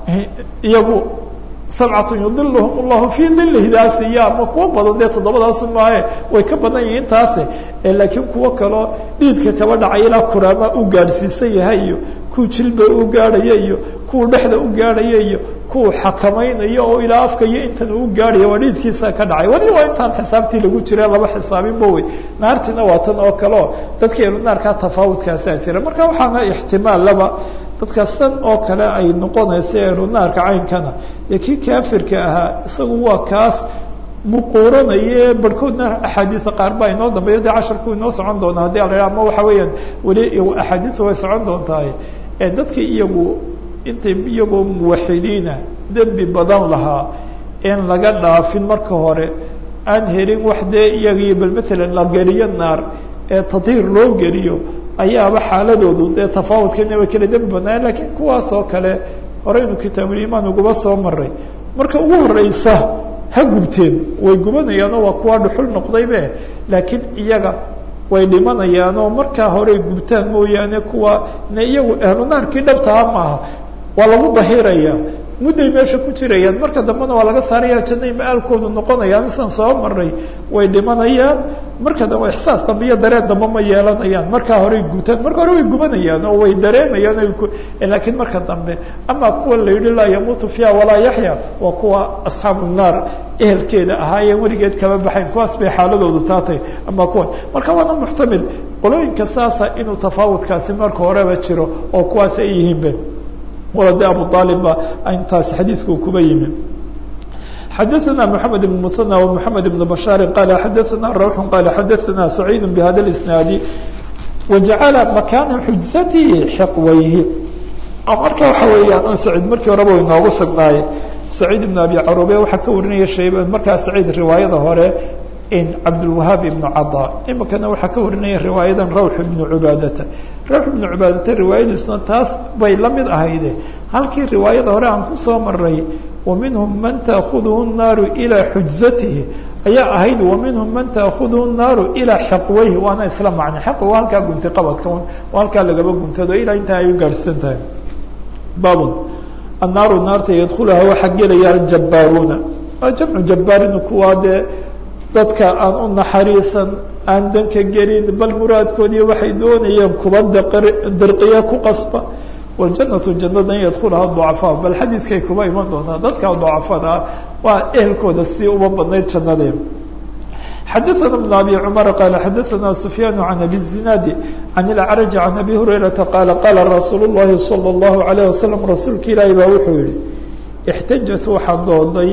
iyagu sabcatun yudiluhum allahu fii dilihi daasi iyo ama kuwa badan dee toddobadaasu maahe way ka badan yihiin taase laakiin kuwo kaloo dhididka kaba dhacay ilaa kuraama u gaadhsiisan yahay iyo kuwa jilba u gaadhaya iyo kuwa dhexda u gaadhaya iyo kuwa xakamaynayo oo ilaa afka iyo intan uu gaadhaya waa dhididkiisa ka dhacay wali waa intaan xisaabtii lagu jira laba xisaabinba wey naartiina waa tan oo kaleo dadka elunaarkaa tafaawudkaasaa jira marka waxaana ixtimaal laba dadka san oo kale ay noqonaysa ehlunaarka caynkana dee kii kaafirka ahaa isagu waa kaas muquuranaye barhkoodna axaadiisa qaar baa inoo dambeeya dee casharku inoo socon doona haddii ala ama waxa weeyaan weli axaadiisa way socon doontahay dadkii iyagu intay iyagoo muwaxidiina dembi badan lahaa in laga dhaafin marka hore aan helin wax dee iyagii bal matalan la geliyo naar ee tadhiir loo geliyo ayaaba xaaladoodu dee tafaawudkeena way kala dembi badnaayen lakiin kuwaas oo kale horeynu kitaabulimaan uguba soo maray marka ugu horeysa ha gubteen way gubanayaanoo waa kuwa dhuxul noqdaybe laakiin iyaga way dhimanayaanoo markaa horey gubtaan mooyaane kuwa ne iyagu ehlunaarkii dhabtaha maaha waa lagu dahiraya mudday meesha ku jirayaan marka dambena waa laga saaraya jannay ma-aalkoodu noqonayaan isaan soo maray way dhimanayaan marka dambe ixsaas dambe iyo dareen dambe ma yeelanayaan markaa horey gutaan marka hore way gubanayaan oo way dareemayaan laakiin marka dambe ama kuwa la yidhi laa yamuutu fiiha walaa yaxya waa kuwa asxaabu naar ehelkeeda ahaayeen weligeed kama baxayn kuwaas bay xaaladoodu taatay ama kuwa marka waana muxtamil qolooyinka saasa inuu tafaawudkaasi marka horeba jiro oo kuwaas ay yihiinbe walade abu aalib ba intaasi xadiidku kuba yimi xadaثna mحamed بن mثنى ومحamed بن بشhاar qال xadaثna rwح qال xadaثna سacيid بhada الاسناad وaجacala makana xujsatihi xiqwayhi marka waxa weeyaan sacيid markii horeba inoogu sugnaaye سacيid بن abi carube waxaa ka warinaya shayb markaa sacيid riwaayada hore in cabdالوahaab iبن caضا imikana waxaa ka warinaya riwaayadan rawx بن cubaadata rawx بن cubaadata riwaayadiisuna taas bay la mid ahayde halkii riwaayada hore aan kusoo maray ومنهم من تأخذه الناaر إلى حجزته ayaa ahayd ومنهم من تأخذه الناaر إلى حقويه waana isla معنى حق waa halkaa gunti qabadka waa halkaa lagaba guntado ilaa intaa ay u gaadhsan tahay bab الناaر naarta يدخلha waxaa gelaya الجباaruuna waa جمع جباarin kuwaa dee dadka aan u naxariisan aan danka gelin bal muraadkoodii waxay doonayeen kuba dirqiya ku qasba wاljanaةu janada in yadkulaha ضucafaa bal xadiidkay kuba iman doontaa dadka ضucafada waa ehelkooda si uba badnayd jannadee xadaثna بن abi cmar qaala xadaثna سufyaan عan abi الزinaadi عan اlأcrج عan abi hurayraةa qaala qaala rasuul الlahi salى الlahu عalيه wasalam rasuulka ilaahi baa wuxuu yihi اxtajat waxaa dooday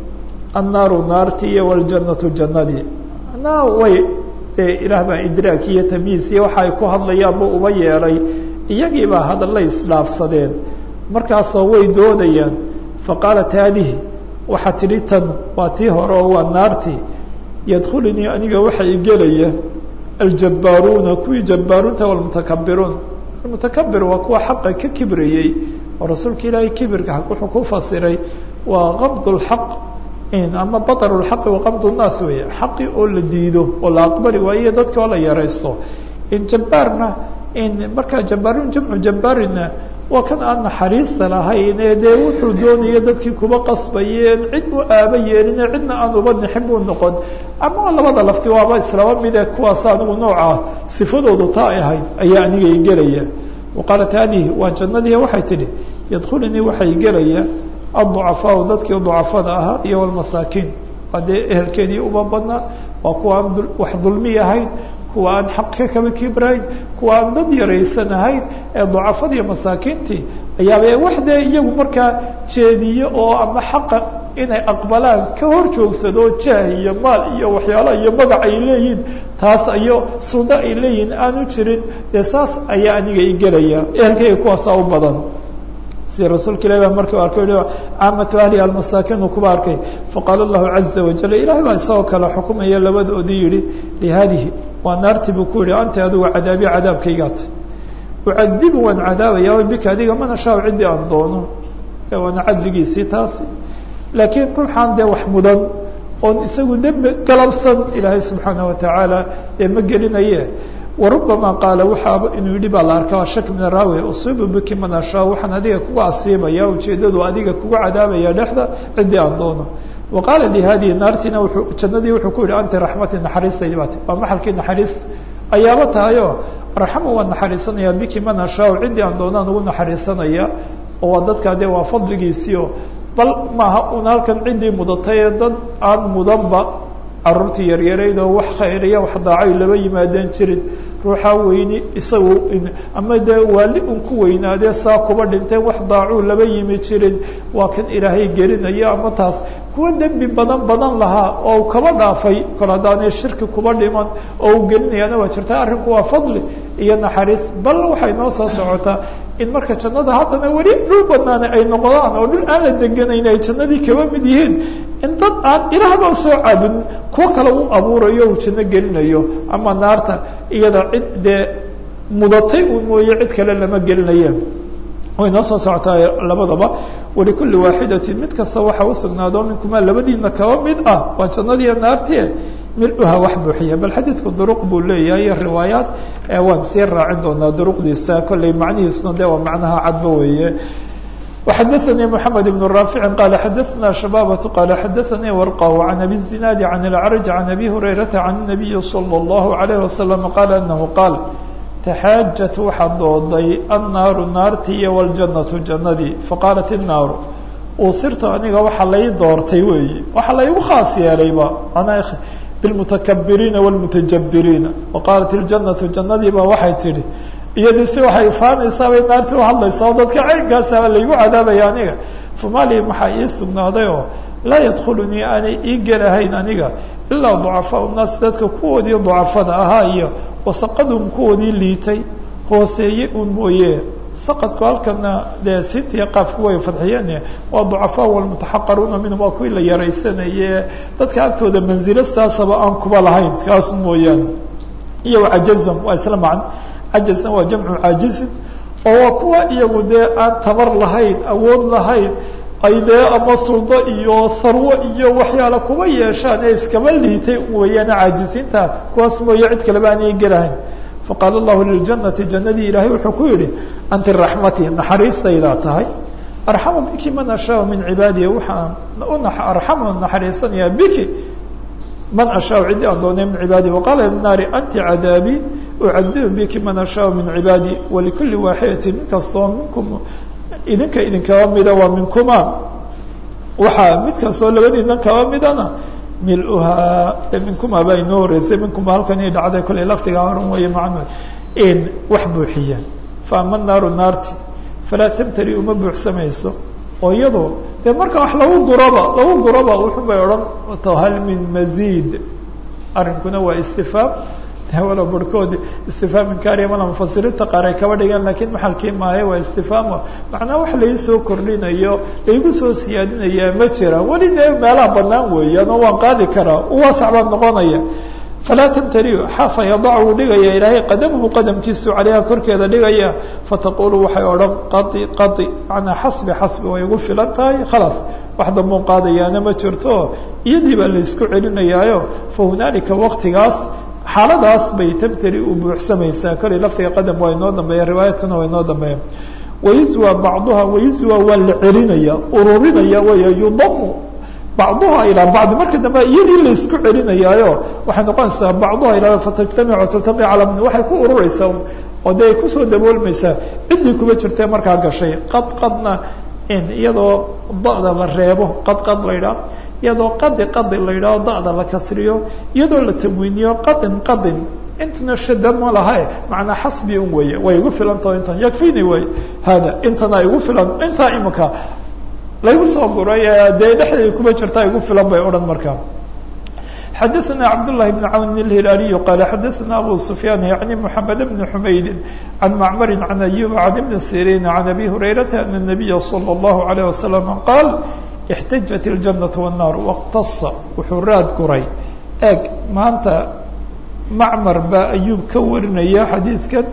annaaru naarti iyo wاljanaةu janadii na way ilaah baa idraak iyo tamyiis iyo waxa ay ku hadlayaanba uba yeelay iyagii baa hadalla isdhaafsadeen markaasoo way doodayaan faqaalat haadihi waxaa tidhi tan waa tii hore oo waa naartii yadkhulunii aniga waxa i gelaya aljabbaaruuna kuwii jabbaaruunta walmutakabiruun almutakabir waa kuwa xaqa ka kibrayey oo rasuulka ilaahay kibirka wuxuu ku fasiray waa qabd lxaq ama baطr اxaqi waqabd الnaas weeye xaqi oo la diido oo la aqbali waayo dadka oo la yaraysto jabbaarna markaa jabbaarun jamcu jabbaarina waa kan aan naxariista lahayn ee dee wuxuu doonaya dadkii kuba qasbayeen cid u aaba yeelin cidna aan uba nixin buu noqon ama labada lafti waaba islaba mide kuwaas anigu nooca sifadoodu taa ay ahayd ayaa aniga i gelaya waqaalat haadihi waa jannadii waxay tidhi yadkhulunii waxay gelaya aلضucafaau dadkii ducafada ahaa iyo wlmasaakiin waa dee ehelkeedii uba badnaa waa kuwa aan wax dulmi ahayn kuwa aan xaq ka kaba kibrayn kuwa aan dad yaraysan ahayn ee ducafada iyo masaakiintii ayaaba wax dee iyagu markaa jeediyo oo ama xaqa inay aqbalaan ka hor joogsado jaah iyo maal iyo waxyaala iyo magac ay leeyihin taas iyo sudo ay leeyihin aanu jirin dee saas ayaa aniga i gelaya ehelkayga kuwaasaa u badan sida rasuulka ilahi baa markii arkay caamatu ahliha almasaakiinu kuba arkay faqaala allahu caza wajal ilahay baa isagoo kale xukumaya labadoodii yihi lihaadihi waa naartii buu ku yihi anta adigu cadaabi cadaabkaygaata ucadibu waan cadaabaya bika adiga mana shaaw ciddii aan doono waana cadligiisii taasi laakiin ruuxaan dee wax mudan oon isagu dembi galabsan ilaahay subxaana watacaala dee ma gelinaye warubama qaala waxaaba inuu yidhi baa la arkaa shak min araawi usiibu biki man ashaa waxaan adiga kuga asiibaya ujeedadu adiga kuga cadaabaya dhexda ciddii aan doono wa qaala li haadihi naartiina wuuu jannadii wuxuu ku yihi anti raxmati naxariistaydi baati waa maxalkii naxariista ayaaba tahayo raxama waan naxariisanaya biki man ashaa ciddii aan doonaan ugu naxariisanaya oo waa dadkaa dee waa fadligiisiio bal maaha un halkan ciddii mudatay ee dad aan mudanba caruurtii yaryarayd oo wax khayriya wax daacay laba yimaadeen jirin ruuxaa weyni isagu ama dee waali un ku weynaadee saa kuba dhinteen wax daacuu laba yimi jirin waa kan ilaahay gelinayo ama taas kuwa dembi badan badan lahaa oo kaba dhaafay kol haddaanay shirki kuba dhiman oo u gelinayaana waa jirta arrinku waa fadli iyo naxariis bal waxay noo soo socotaa in marka jannada haddana weli dhul banaana ay noqdaan oo dhul aan la deganayn ay jannadii kaba mid yihiin in dad aan ilaahba soo caabudin kuwo kale u abuurayo uu janno gelinayo ama naarta iyada cid dee mudatay un mooye cid kale lama gelinaye way noo soo socotaa labadaba walikulli waaxidatin mid kasta waxa usugnaado minkumaa labadiina kaba mid ah waa jannadiiyo naartie miluha wax buuxiya bal xadiidku duruq buu leeyahay iyo riwaayaat waan sii raacin doonaa duruqdiisa kolley macnihiisuna de waa macnaha cadba weeye وxadثnي محamed بن رافع qال xadثna شhباbة qال xadثnي ورقة عن أbي الزناaد عن الأعرج عن أbي هريرة عن النبي صلى الله عليه وسلم qال أنه qاaل تxاaجت waxaa dooday النaaru naartii iyo والجaنة جanadii faqاaلت النaaru usirtu aniga waxa lay doortay weeye waxa laygu khaas yeelayba بالمتكبريiنa والمتجبريiنa وqاaلت الجaنة جanadiiba waxay tihi iyadii si waxay ifaanaysaa bay naarti uhadlaysaa oo dadka caynkaasaba laygu cadaabaya aniga famali maxaa ii sugnaaday oo laa yadkulunii aanay ii gelahayn aniga ilaa ducafaau naas dadka kuwoodii ducafada ahaa iyo wasaqadum kuwoodii liitay hooseeye un mooye saqadku halkana dee sintiya qaafku way fadxiyeen waa ducafaa walmutaxaqaruuna minhum waa kuwii la yaraysanaye dadka agtooda manzilo saasaba aan kuba lahayn kaas mooyaane iyo wacajazum waa isla macno cajazna waa jamcu caajizin oo waa kuwa iyagu dee aan tabar lahayn awood lahayn ay dee ama suldo iyo harwo iyo waxyaala kuba yeeshaan ee iskaba liitay weeyaane caajiziinta kuwaas mooye cid kaleba aanay gelahayn faqaala allahu liljanati jannadii ilaahay wuxuu ku yihi anti raxmatii naxariistaydaa tahay arxamu biki man ashaa min cibaadiya waxaan arxamu naxariisanayaa biki man ashaa ciddii aan doonay min cibaadi waqaala naari anti cadaabii ucadibu biki man ashaa min cibaadi walikuli waaxidatin mid kastoo minkum idinka idinkaba mida waa minkuma waxaa mid kastoo labadiinan kaba midana miluhaa minkuma baa inoo horeysay minkuma halkan i dhacday kollay laftigaa horan weeye macnu in wax buuxiya faama naaru naarti falaa tamtari uma buuxsamayso oo iyadoo dee marka wax lagu guraba lagu guraba wuxun bay odhan hal min maziid arrinkuna waa istifaam walo barhkood istifaam inkaariya mala mufasiriinta qaar ay kaba dhigaan lakiin maxalkii maahe waa istifaamo macnaa wax laisoo kordhinayo laigu soo siyaadinayaa ma jira weli dee meelaha banaan weeyaan oo waan qaadi karaa uwaasac baan noqonaya falaa tamtariu xafa yadac wuu dhigaya ilaahay qadamuhu qadamkiisu caleyha korkeeda dhigaya fataqulu waxay odhan qai qai manaa xasbi xasbi way igu filan tahay khalaas wax dambuu qaadayaana ma jirto iyadii baa laisku celinayaayo fa hunaalika waqtigaas xaaladaas bay tamtari u buuxsamaysaa kollay laftiga qadam waa inoo dambeeya riwaayaadkana waa inoo dambeeya wayuswa bacduha wayuswa waa la celinaya ururinaya way yudamu bacduha ilaa bacdi marka dambe iyadii laisku celinayaayo waxay noqonaysaa bacduha ilaa fatajtamic taltaqi calaa waxay ku urureysaa oo dee ay kusoo daboolmaysaa ciddii kuba jirtee markaa gashay qad qadna in iyadoo da-da la reebo qad qad la ydhaah iyadoo qadi qadi la yidhaho da-da la kasriyo iyadoo la tamwiiniyo qadin qadin intana shada ma laha macnaa xasbi un weeye way igu filantao intan yakfini wey hada intana igu filan intaa imika laygu soo guray dee dhexdeeda kuma jirtaa igu filan bay odhan markaa xadaثna cabdالlahi بn cawn الhilaaliyu qaala xadaثna abu sufyaan yaعni mحamed bn xumayd can macmari can ayub can ibni sirin can abi hurayrata ana الnabiya slى الlahu عalيه wasalam qaal اxtajat الjanaة والnaar wاqtasa wuxuu raad guray eeg maanta macmar baa ayuub ka warinaya xadiidkan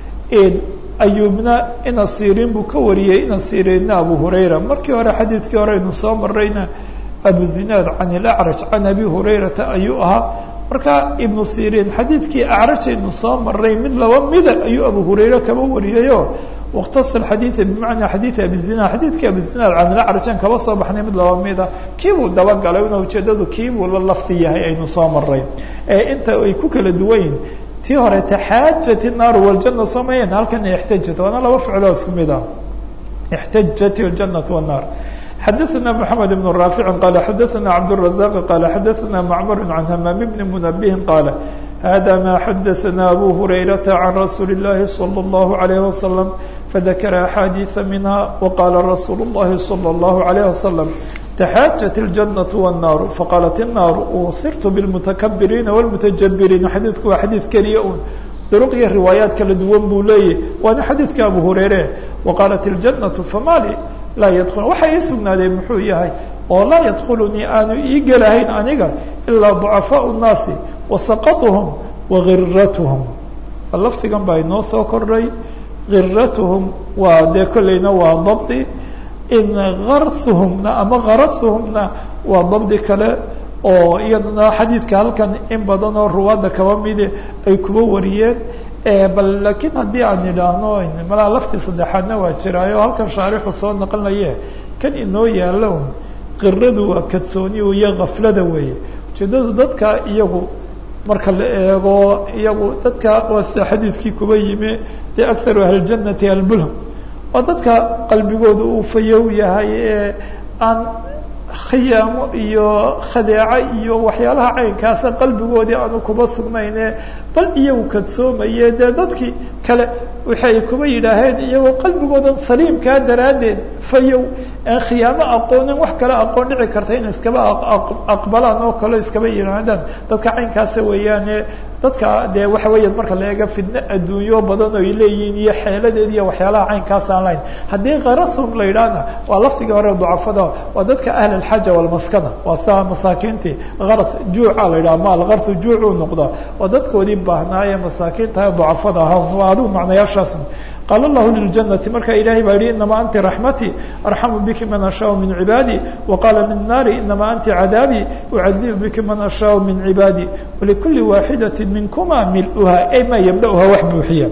ayuubna ina sirin buu ka wariyey ina sirinna abu hurayra markii hore xadiidkii hore aynu soo marayna abu zinaad can ilacraj can abi hurayrata ayuu ahaa marka ibnu sirin xadiidkii acrajaynu soo maray mid laba mida ayuu abu hurayre kaba wariyayo wاkhtasa xadiiثa bimacnaa xadiiث abi zinaad xadiidkii abi zinaad can ilacraj aan kaba soo baxnay mid laba mida kiibuu dabagalay una ujeedadu kiibuu la lafti yahay aynu soo maray ee inta ay ku kala duwan yihin tii hore taxaajat الnaaru wاljana soo mayeen halkan ixtajat waana laba ficloo isku mid ah اxtajat الjanaة والnaar xadaثna mحamed بن raafici qaala xadaثna cabdالرaزaq qaala xadaثna macmar can hamaam bni munabihin qaala hada ma xadaثna abu hurayrata can rasuuli الlahi slى الlahu عalيه waslم fadakara axaadiiثa minha waqala rasuulu الlahi slى الlahu عalيه waslم تxاaجت الجنة والناar faqاaلت الناar وsirت بالمتكبريiنa والمتجبريiن xadيiثku waa xadيiث keliya un drq iyo riwaayaat kala duwan buu leeyahy waana xadiidka abu hurayre وaqاaلت الجنة famali laa ydl waxa ii sugnaaday muxuu yahay oo laa ydklnii aanu ii gelahayn aniga ilaa ضعفاء الناasi وasqطهم وغiratهم lafdigan baa inoo soo kordhay غiratهم waa dee kolleyna waa dabdi in garhuhumna ama garasuhumna waa dabdi kale oo iyadana xadiidka halkan in badan oo ruwaadda kaba midi ay kuba wariyeen bal laakiin haddii aan idhaahno malaa laftii saddexaadna waa jiraayo halkan shaarixu soo naqlinaye kan inoo yaalo un qiradu waa kadsooniyu iyo kaflada weeye ujeedadu dadka iyagu marka la eego iyagu dadka waa sida xadiidkii kuba yimi dee akharu ahljannati albulham waa dadka qalbigooda uu fayow yahay ee aan khiyaamo iyo khadeeco iyo waxyaalaha caynkaasa qalbigoodii aanu kuba sugnayne bal iyagu kadsoomaye dee dadkii kale waxay kuba yidhaaheen iyagoo qalbigoodan saliimkaa daraaddeed fayow aan khiyaamo aqoonin wax kale aqoon dhici karta in iskaba aqbalaan oo kale iskaba yidhaahdaan dadka caynkaasa weeyaane dadka dee waxa weeya marka la eega fidno adduunyo badan oo ay leeyihiin iyo xeeladeed iyo waxyaalaha caynkaas aan lahayn haddii karasum la yidhaahna waa lafdigii hore ducafada waa dadka ahl alxaja walmaskana waa saa masaakiintii karas juuca la yidhaha maal karsu juucuu noqda waa dadkoodii baahnaaye masaakiinta ducafada ahaa waa adigu macnayaashaas qaal lahu liljannati marka ilahay baa yihi inama anti raxmatii arxamu biki man ashaau min cibaadi waqaala lilnaari inama anti cadaabii ucadibu biki man ashaau min cibaadi walikuli waaxidati minkuma miluha ay maa yabdauha wax buuxiya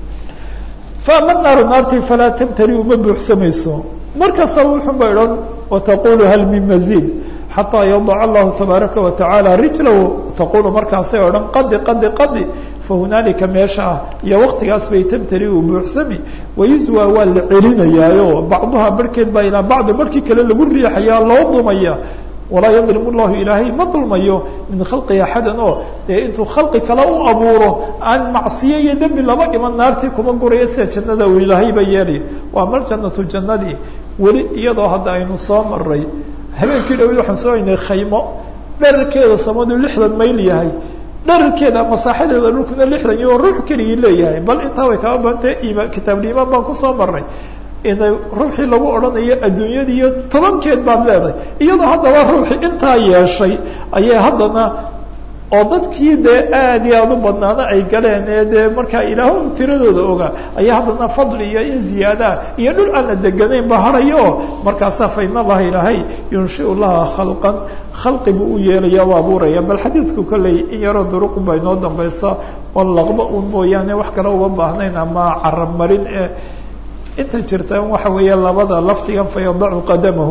faama naaru naartii falaa tamtali uma buuxsamayso markasta wuxun ba idhan wataqulu hal min maziid xataa yadaca allahu tabaaraka watacaala rijlahu taqulu markaasay o dhan qadi qadi qadi fahunaalika meesha ah iyo waktigaas bay tamtali u buuxsami wayuswa waa la celinayaayo bacduha barhkeed baa ilaa bacdi markii kale lagu riixayaa loo dumaya walaa yadlimu llahu ilaahay ma dulmayo min khalqi axadan oo dee intuu khalqi kale u abuuro aan macsiyo iyo dembi laba iman naartii kuma gurayo sida jannada uu ilaahayba yeelay waa mar jannatu jannadii weli iyadoo hadda aynu soo maray habeenkii dhawid waxaan soo haynay khaymo dherarkeeda samadu lixdan mayl yahay dherarkeeda masaaxadeeda dhulkuna lixdan iyo ruux keligii leeyahay bal intaa way kaba badantay ima kitaabulimaan baan kusoo maray inay ruuxii lagu odhanayo adduunyada iyo tobankeed baad leedahay iyadoo haddaba ruuxii intaa yeeshay ayay haddana oo dadkii dee aad iyo aada u badnaana ay galeen ee dee markaa ilaah tiradooda ogaa ayaa haddana fadli iyo in ziyaadaa iyo dhul aan la deganayn ba harayo oo markaasaa fa in allaha ilaahay yunshiu laha khalqan khalqi buu u yeelaya u abuuraya bal xadiidku kolley in yaroo duruqun baa inoo dambaysa oo laqba un mooyaane wax kale uga baahnayn ama carab marin ee inta jirta waxa weeye labada laftigan fa yadacu qadamahu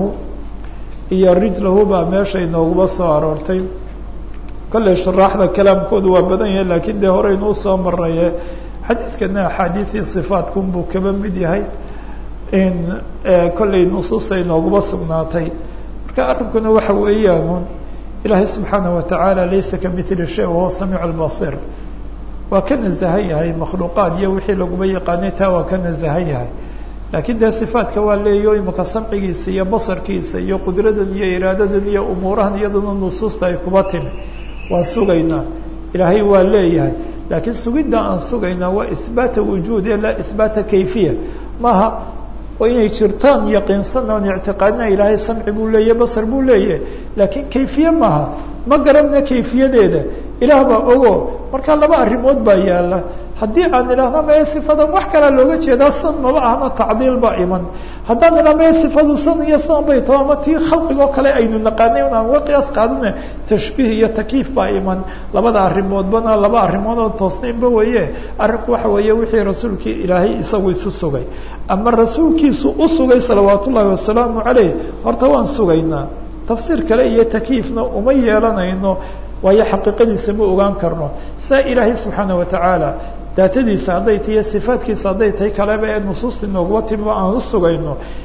iyo rijlahu baa meesha inooguba soo aroortay kolley shuraaxda kalaamkoodu waa badan yahay laakiin dee horeynuu soo maraye xadiidkana axaadiidii sifaatkum buu kaba mid yahay in kolley nusuusta inooguba sugnaatay marka arrinkuna waxa weeyaan ilaahay subxaana watacaala laysa kamithli shay wahuwa samiic albasir waa ka nazahan yahay makhluuqaad iyo wixii laguma yaqaanay taa waa ka nazahan yahay laakiin dee sifaadka waa leeyo imika samcigiisa iyo basarkiisa iyo qudradan iyo iraadadan iyo umuurahan iyadana nusuusta ay kuba timi waan sugaynaa ilaahay waa leeyahay laakiin sugidda aan sugaynaa waa ihbaata wujuud ee laa ihbaata kayfiya maaha waa inay jirtaan yaqiinsan oon ictiqaadina ilaahay samci buu leeyahy basar buu leeyahay laakiin kayfiye maaha ma garanna kayfiyadeeda ilaah baa ogo marka laba arrimood baa yaala haddii aan idhaahno mae sifadan wax kalaa looga jeedaa san maba ahna tacdiil baa iman haddaan idhah mae sifadu san iyo san bay tao ama tii khalqigoo kale aynu naqaanay un aan uga qiyaas qaadana tashbiih iyo takiif baa iman labada arrimoodbana laba arrimood oo toosnaynba weeye arrinku waxa weeye wixii rasuulkii ilaahay isagu isu sugay ama rasuulkiisu u sugay salawaat ullaahi wasalaamu caleyh horta waan sugaynaa tafsiir kale iyo takiifna uma yeelanayno waayo xaqiiqadiisa ma ogaan karno saa ilaahay subxaana watacaala daatadiisa hadday tahiy sifaadkiisa hadday tahay kaleba ee nusuusta inooguma timi aan u sugayno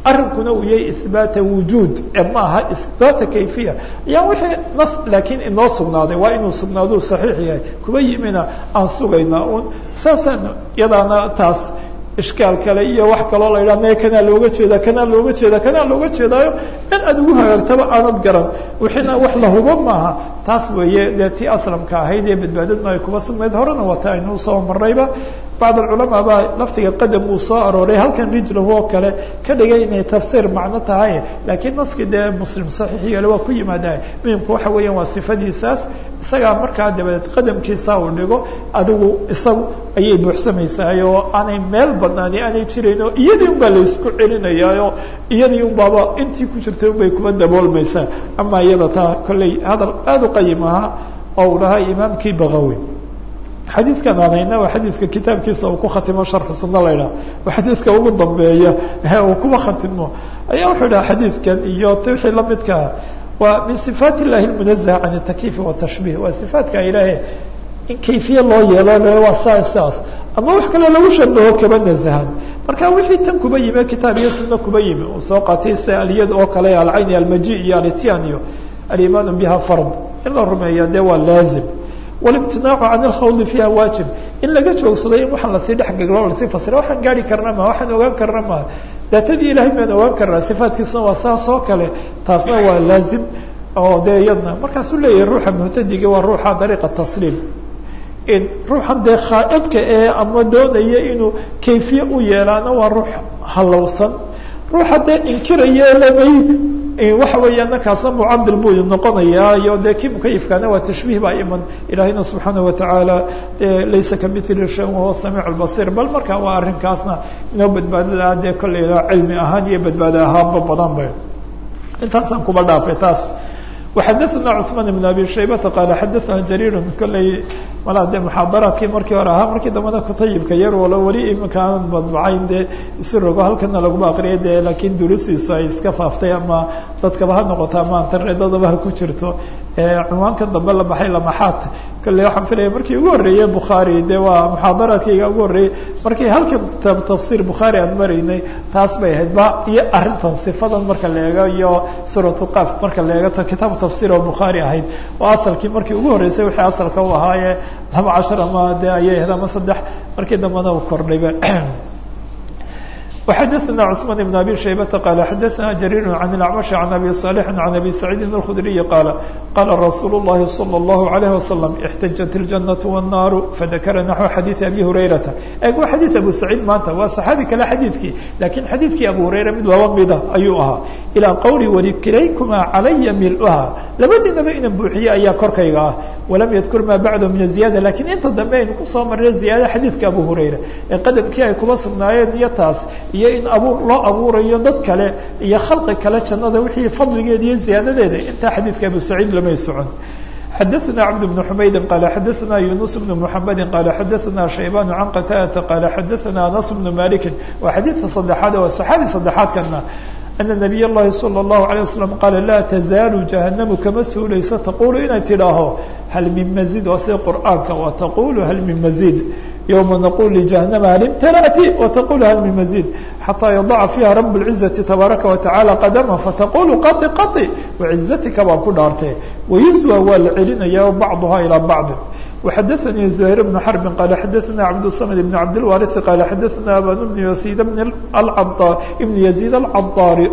arrinkuna uu yahay ihbaata wujuud ee ma aha ihbaata kayfiya ayaa wixii nas laakiin inoo sugnaaday waa inuu sugnaaduu saxiix yahay kuba yimina aan sugaynaa un saasaan iyadaana taas ishkaal kale iyo wax kaloo la yidhaha mee kanaa looga jeeda kanaa looga jeeda kanaa looga jeedaayo in aad ugu hagaagtaba aanad garan wixiina wax la hubo maaha taas weeye dee tii aslamka ahayd ee badbaadadna ay kuba sugnayd horena wata aynuu soo marayba bacd alculamaa baa laftiga qadam uu soo arooray halkan rijlahu oo kale ka dhigay inay tafsiir macno tahay laakiin naskii dee muslim saxiix yeele waa ku yimaada muhimku waxa weeyaan waa sifadiisaas isagaa markaa dabadeed qadamkiisa uu dhigo adigu isagu ayay buuxsamaysahay oo aanay meel badnaani aanay jirayn oo iyadii un baa laysku celinayaayo iyadii un baaba intii ku jirtay un bay kuba daboolmaysaa ama iyada taa kolley hadal aada u qayim ahaa oo uu dhahay imaamkii bakawi xadiidkan aan hayna waa xadiidka kitaabkiisa uu ku khatimo sharxu sunna la ydhaha waa xadiidka ugu dambeeya uu kuba khatimo ayaa wuxuu dhaha xadiidkan iyo t wixii lamidkaa waa min sifaat illahi lmunazaha can takyiif watashbih waa sifaatka ilaahe in kayfiye loo yeelo waa saa saas ama wax kaloo lagu shabaho kaba nazahan marka wixii tan kuba yimi kitaab iyo sunna kuba yimi uu soo qaatay sida aliyad oo kale alcayni almaji iyo alityan iyo alimaanu biha fard in la rumeeya dee waa laazim walimtinaacu can alkhawdi fiiha waajib in laga joogsado in waxaan lasii dhexgalo lasii fasira waxaan gaari karna ma waxaan ogaan karna ma daatadii ilahay baan ogaan karnaa sifaatkiisuna waa saas oo kale taasna waa laazim oo dee iyadna markaasuu leeyahay ruuxa muhtadiga waa ruuxa dariiqa tasliim in ruuxan dee khaaidka ee ama doonaya inuu kayfiye u yeelaana waa ruux halowsan ruuxa dee inkiraya lamay waxa weeya nakaasna mucadil buu noqonayaa iyo dee kii mukayifkaana waa tashbiih baa iman ilaahayna subxaanaه watacaala dee laysa kamili shay wahuwa samiic اbasir bal marka waa arrinkaasna inoo badbaadada ah dee kolleyda cilmi ahaan iyo badbaado ahaanba badan ba intaasaan kuba dhaafay taas وxadثna cثman بن abi shaybata qaala xadaثna jariir kolley malaa dee muxaadaraadkii markii hore ahaa markii dambena kutayibka yar walo weli iminka aanan madbucayn dee isi rogo halkana laguma aqriyay de laakiin durustiisu ay iska faaftay ama dadkaba ha noqoto ama interneedadaba ha ku jirto cunwaanka dambe la baxay lamaxaat kolley waxaan filaya markii ugu horreeyey bukhaari de waa muxaadaraadkayga ugu horreeyey markii halkan kitaab tafsir bukhaari aan maraynay taas bay ahayd ba iyo arrintan sifadan marka la eego iyo suratu qaf marka la eego kitaab tafsir oo bukhaari ahayd oo asalkii markii ugu horreysay wixii asalka u ahaaye laba cashar ama de ayay ahayd ama saddex markii dambena u kordhayba وxadثna cثman بن abi shaybata qal xadaثna jariir عan الأcmaشh عan abi صالح عan abi سacيidi الkخdriyi qaala qala rasuul الlahi slى الlahu عalيه وasلم اxtajaت الجanaة والnaaru fadakara naxو xadiiثi abi hurayrata eg waa xadiiث abu saciid maanta waa صaxaabi kale xadiidkii lakiin xadiidkii abu hurayra mid laba mida ayuu ahaa ilىa qowli walikilaykuma calaya milha labadiinaba inan buuxiye ayaa korkayga ah walam yadkur ma bacd min الزiyada lakiin inta dambe aynu kusoo marnay ziyaada xadiidka abu hurayra ee qadamkii ay kuba sugnaayeen iyo taas iyo in abuur loo abuurayo dad kale iyo khalqi kale jannada wixii fadligeeda iyo ziyaadadeeda intaa xadiidka abu saciid lamay socon xadaثna cabd بن xumaydi qala xadaثna yunus بن mحamedi qala xadaثna shaybaan can qataadata qala xadaثna anas بن maliki waa xadiidka saddexaad waa saxaabi saddexaadkana ana nabiy اllahi salى الlahu عalيه waslm qaala laa tazaalu jahanamu kama suulayso taqulu inay tidhaaho hal min mazid waa sida qur'aanka wa taqulu hal min mazid yوma naqul لجahanama hal imtalأti وتqul hal min mazid xatىa yadaca fiiha rab الciزaةi tabaaraka وataعalى qadama fataqulu qaطi qaطi وcizatika baan ku dhaartay wayuswى waa la celinaya bacضha ilى bacض وxadaثnii زhayr بن xرb qala xadaثna cabdالصmd بn cabdالwariث qala xadaثna aban بn yasid بn yaزيid الcadaari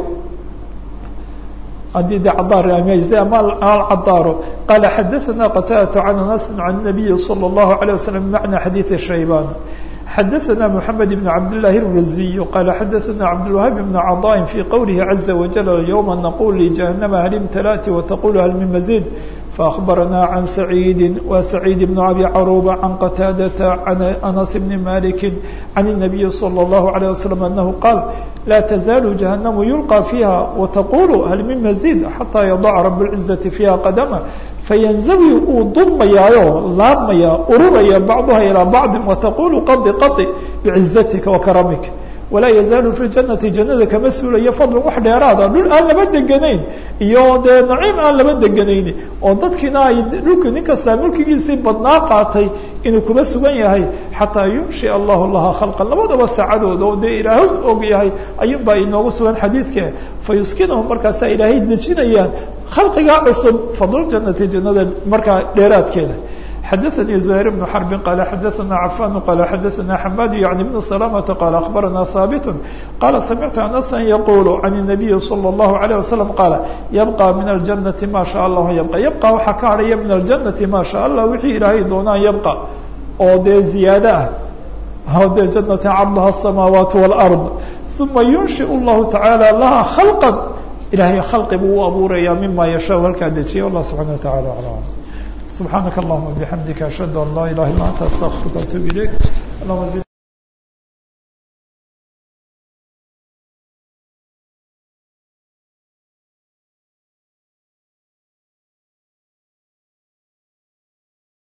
hadii de ama alcadaaro qala xadaثna qtadة can anas can الnabiyi slى الlahu عalيه waslم bmacna xadiiثi shayban xadaثna mحamed بn cabdالlahi الraziy qala xadaثna cabdالwahab بn caطاء fي qowlihi عaزa wajل yوma naqul لجahanama hal imtalأti وtaqul hal min mazid فأخبرنا عن سعيد وسعيد بن أبي عروبة عن قتادة عن أنس بن مالك عن النبي صلى الله عليه وسلم أنه قال لا تزال جهنم يلقى فيها وتقول هل من مزيد حتى يضع رب العزة فيها قدمه فينزوي ضمياyo laabmaya ururaya بعضها إلى بعض وتقول قض قض بعزتك وكرمك walaa yazaalu fi janati jannada kama suulayo fadlan wax dheeraada dhul aan laba deganayn iyo dee naciim aan laba deganayn oo dadkiina ay dhulka nin kastaa mulkigiisii badnaa qaatay inuu kuba sugan yahay xataa yunshi allahu laha khalqan labadaba saacadooda oo dee ilaahay og yahay ayuun baa inoogu sugan xadiidka fa yuskinahum markaasaa ilaahay dejinayaan khalqigaa cusub fadljanati jannada markaa dheeraadkeeda xadaثnي زهير بن حرب qال xadaثna عفان qال xadaثna حmاd يعني بن سلامة qال أخبرna ثابت qال سمعت أنسا يقول عن النبي صلى الله عليه وسلم qال يبقى من الجنة ما شاء الله يبقى يبقى waxaa ka harhaya من الجنة ما شاء الله wixii ilaahay doonaan يبقى oo dee زiyaadة ah o dee جنة cرضha السماaوaaت والأرض ثuma ينشئ الله تعالى لها خلقا ilahay khalqi buu u abuuraya mima yashاء halkaa dejiya والله سبحaنه وتaعالى أعلم سبحانك اللهم وبحمدك أشهد أن لا إله إلا أنت أستغفرك وأتوب إليك اللهم زد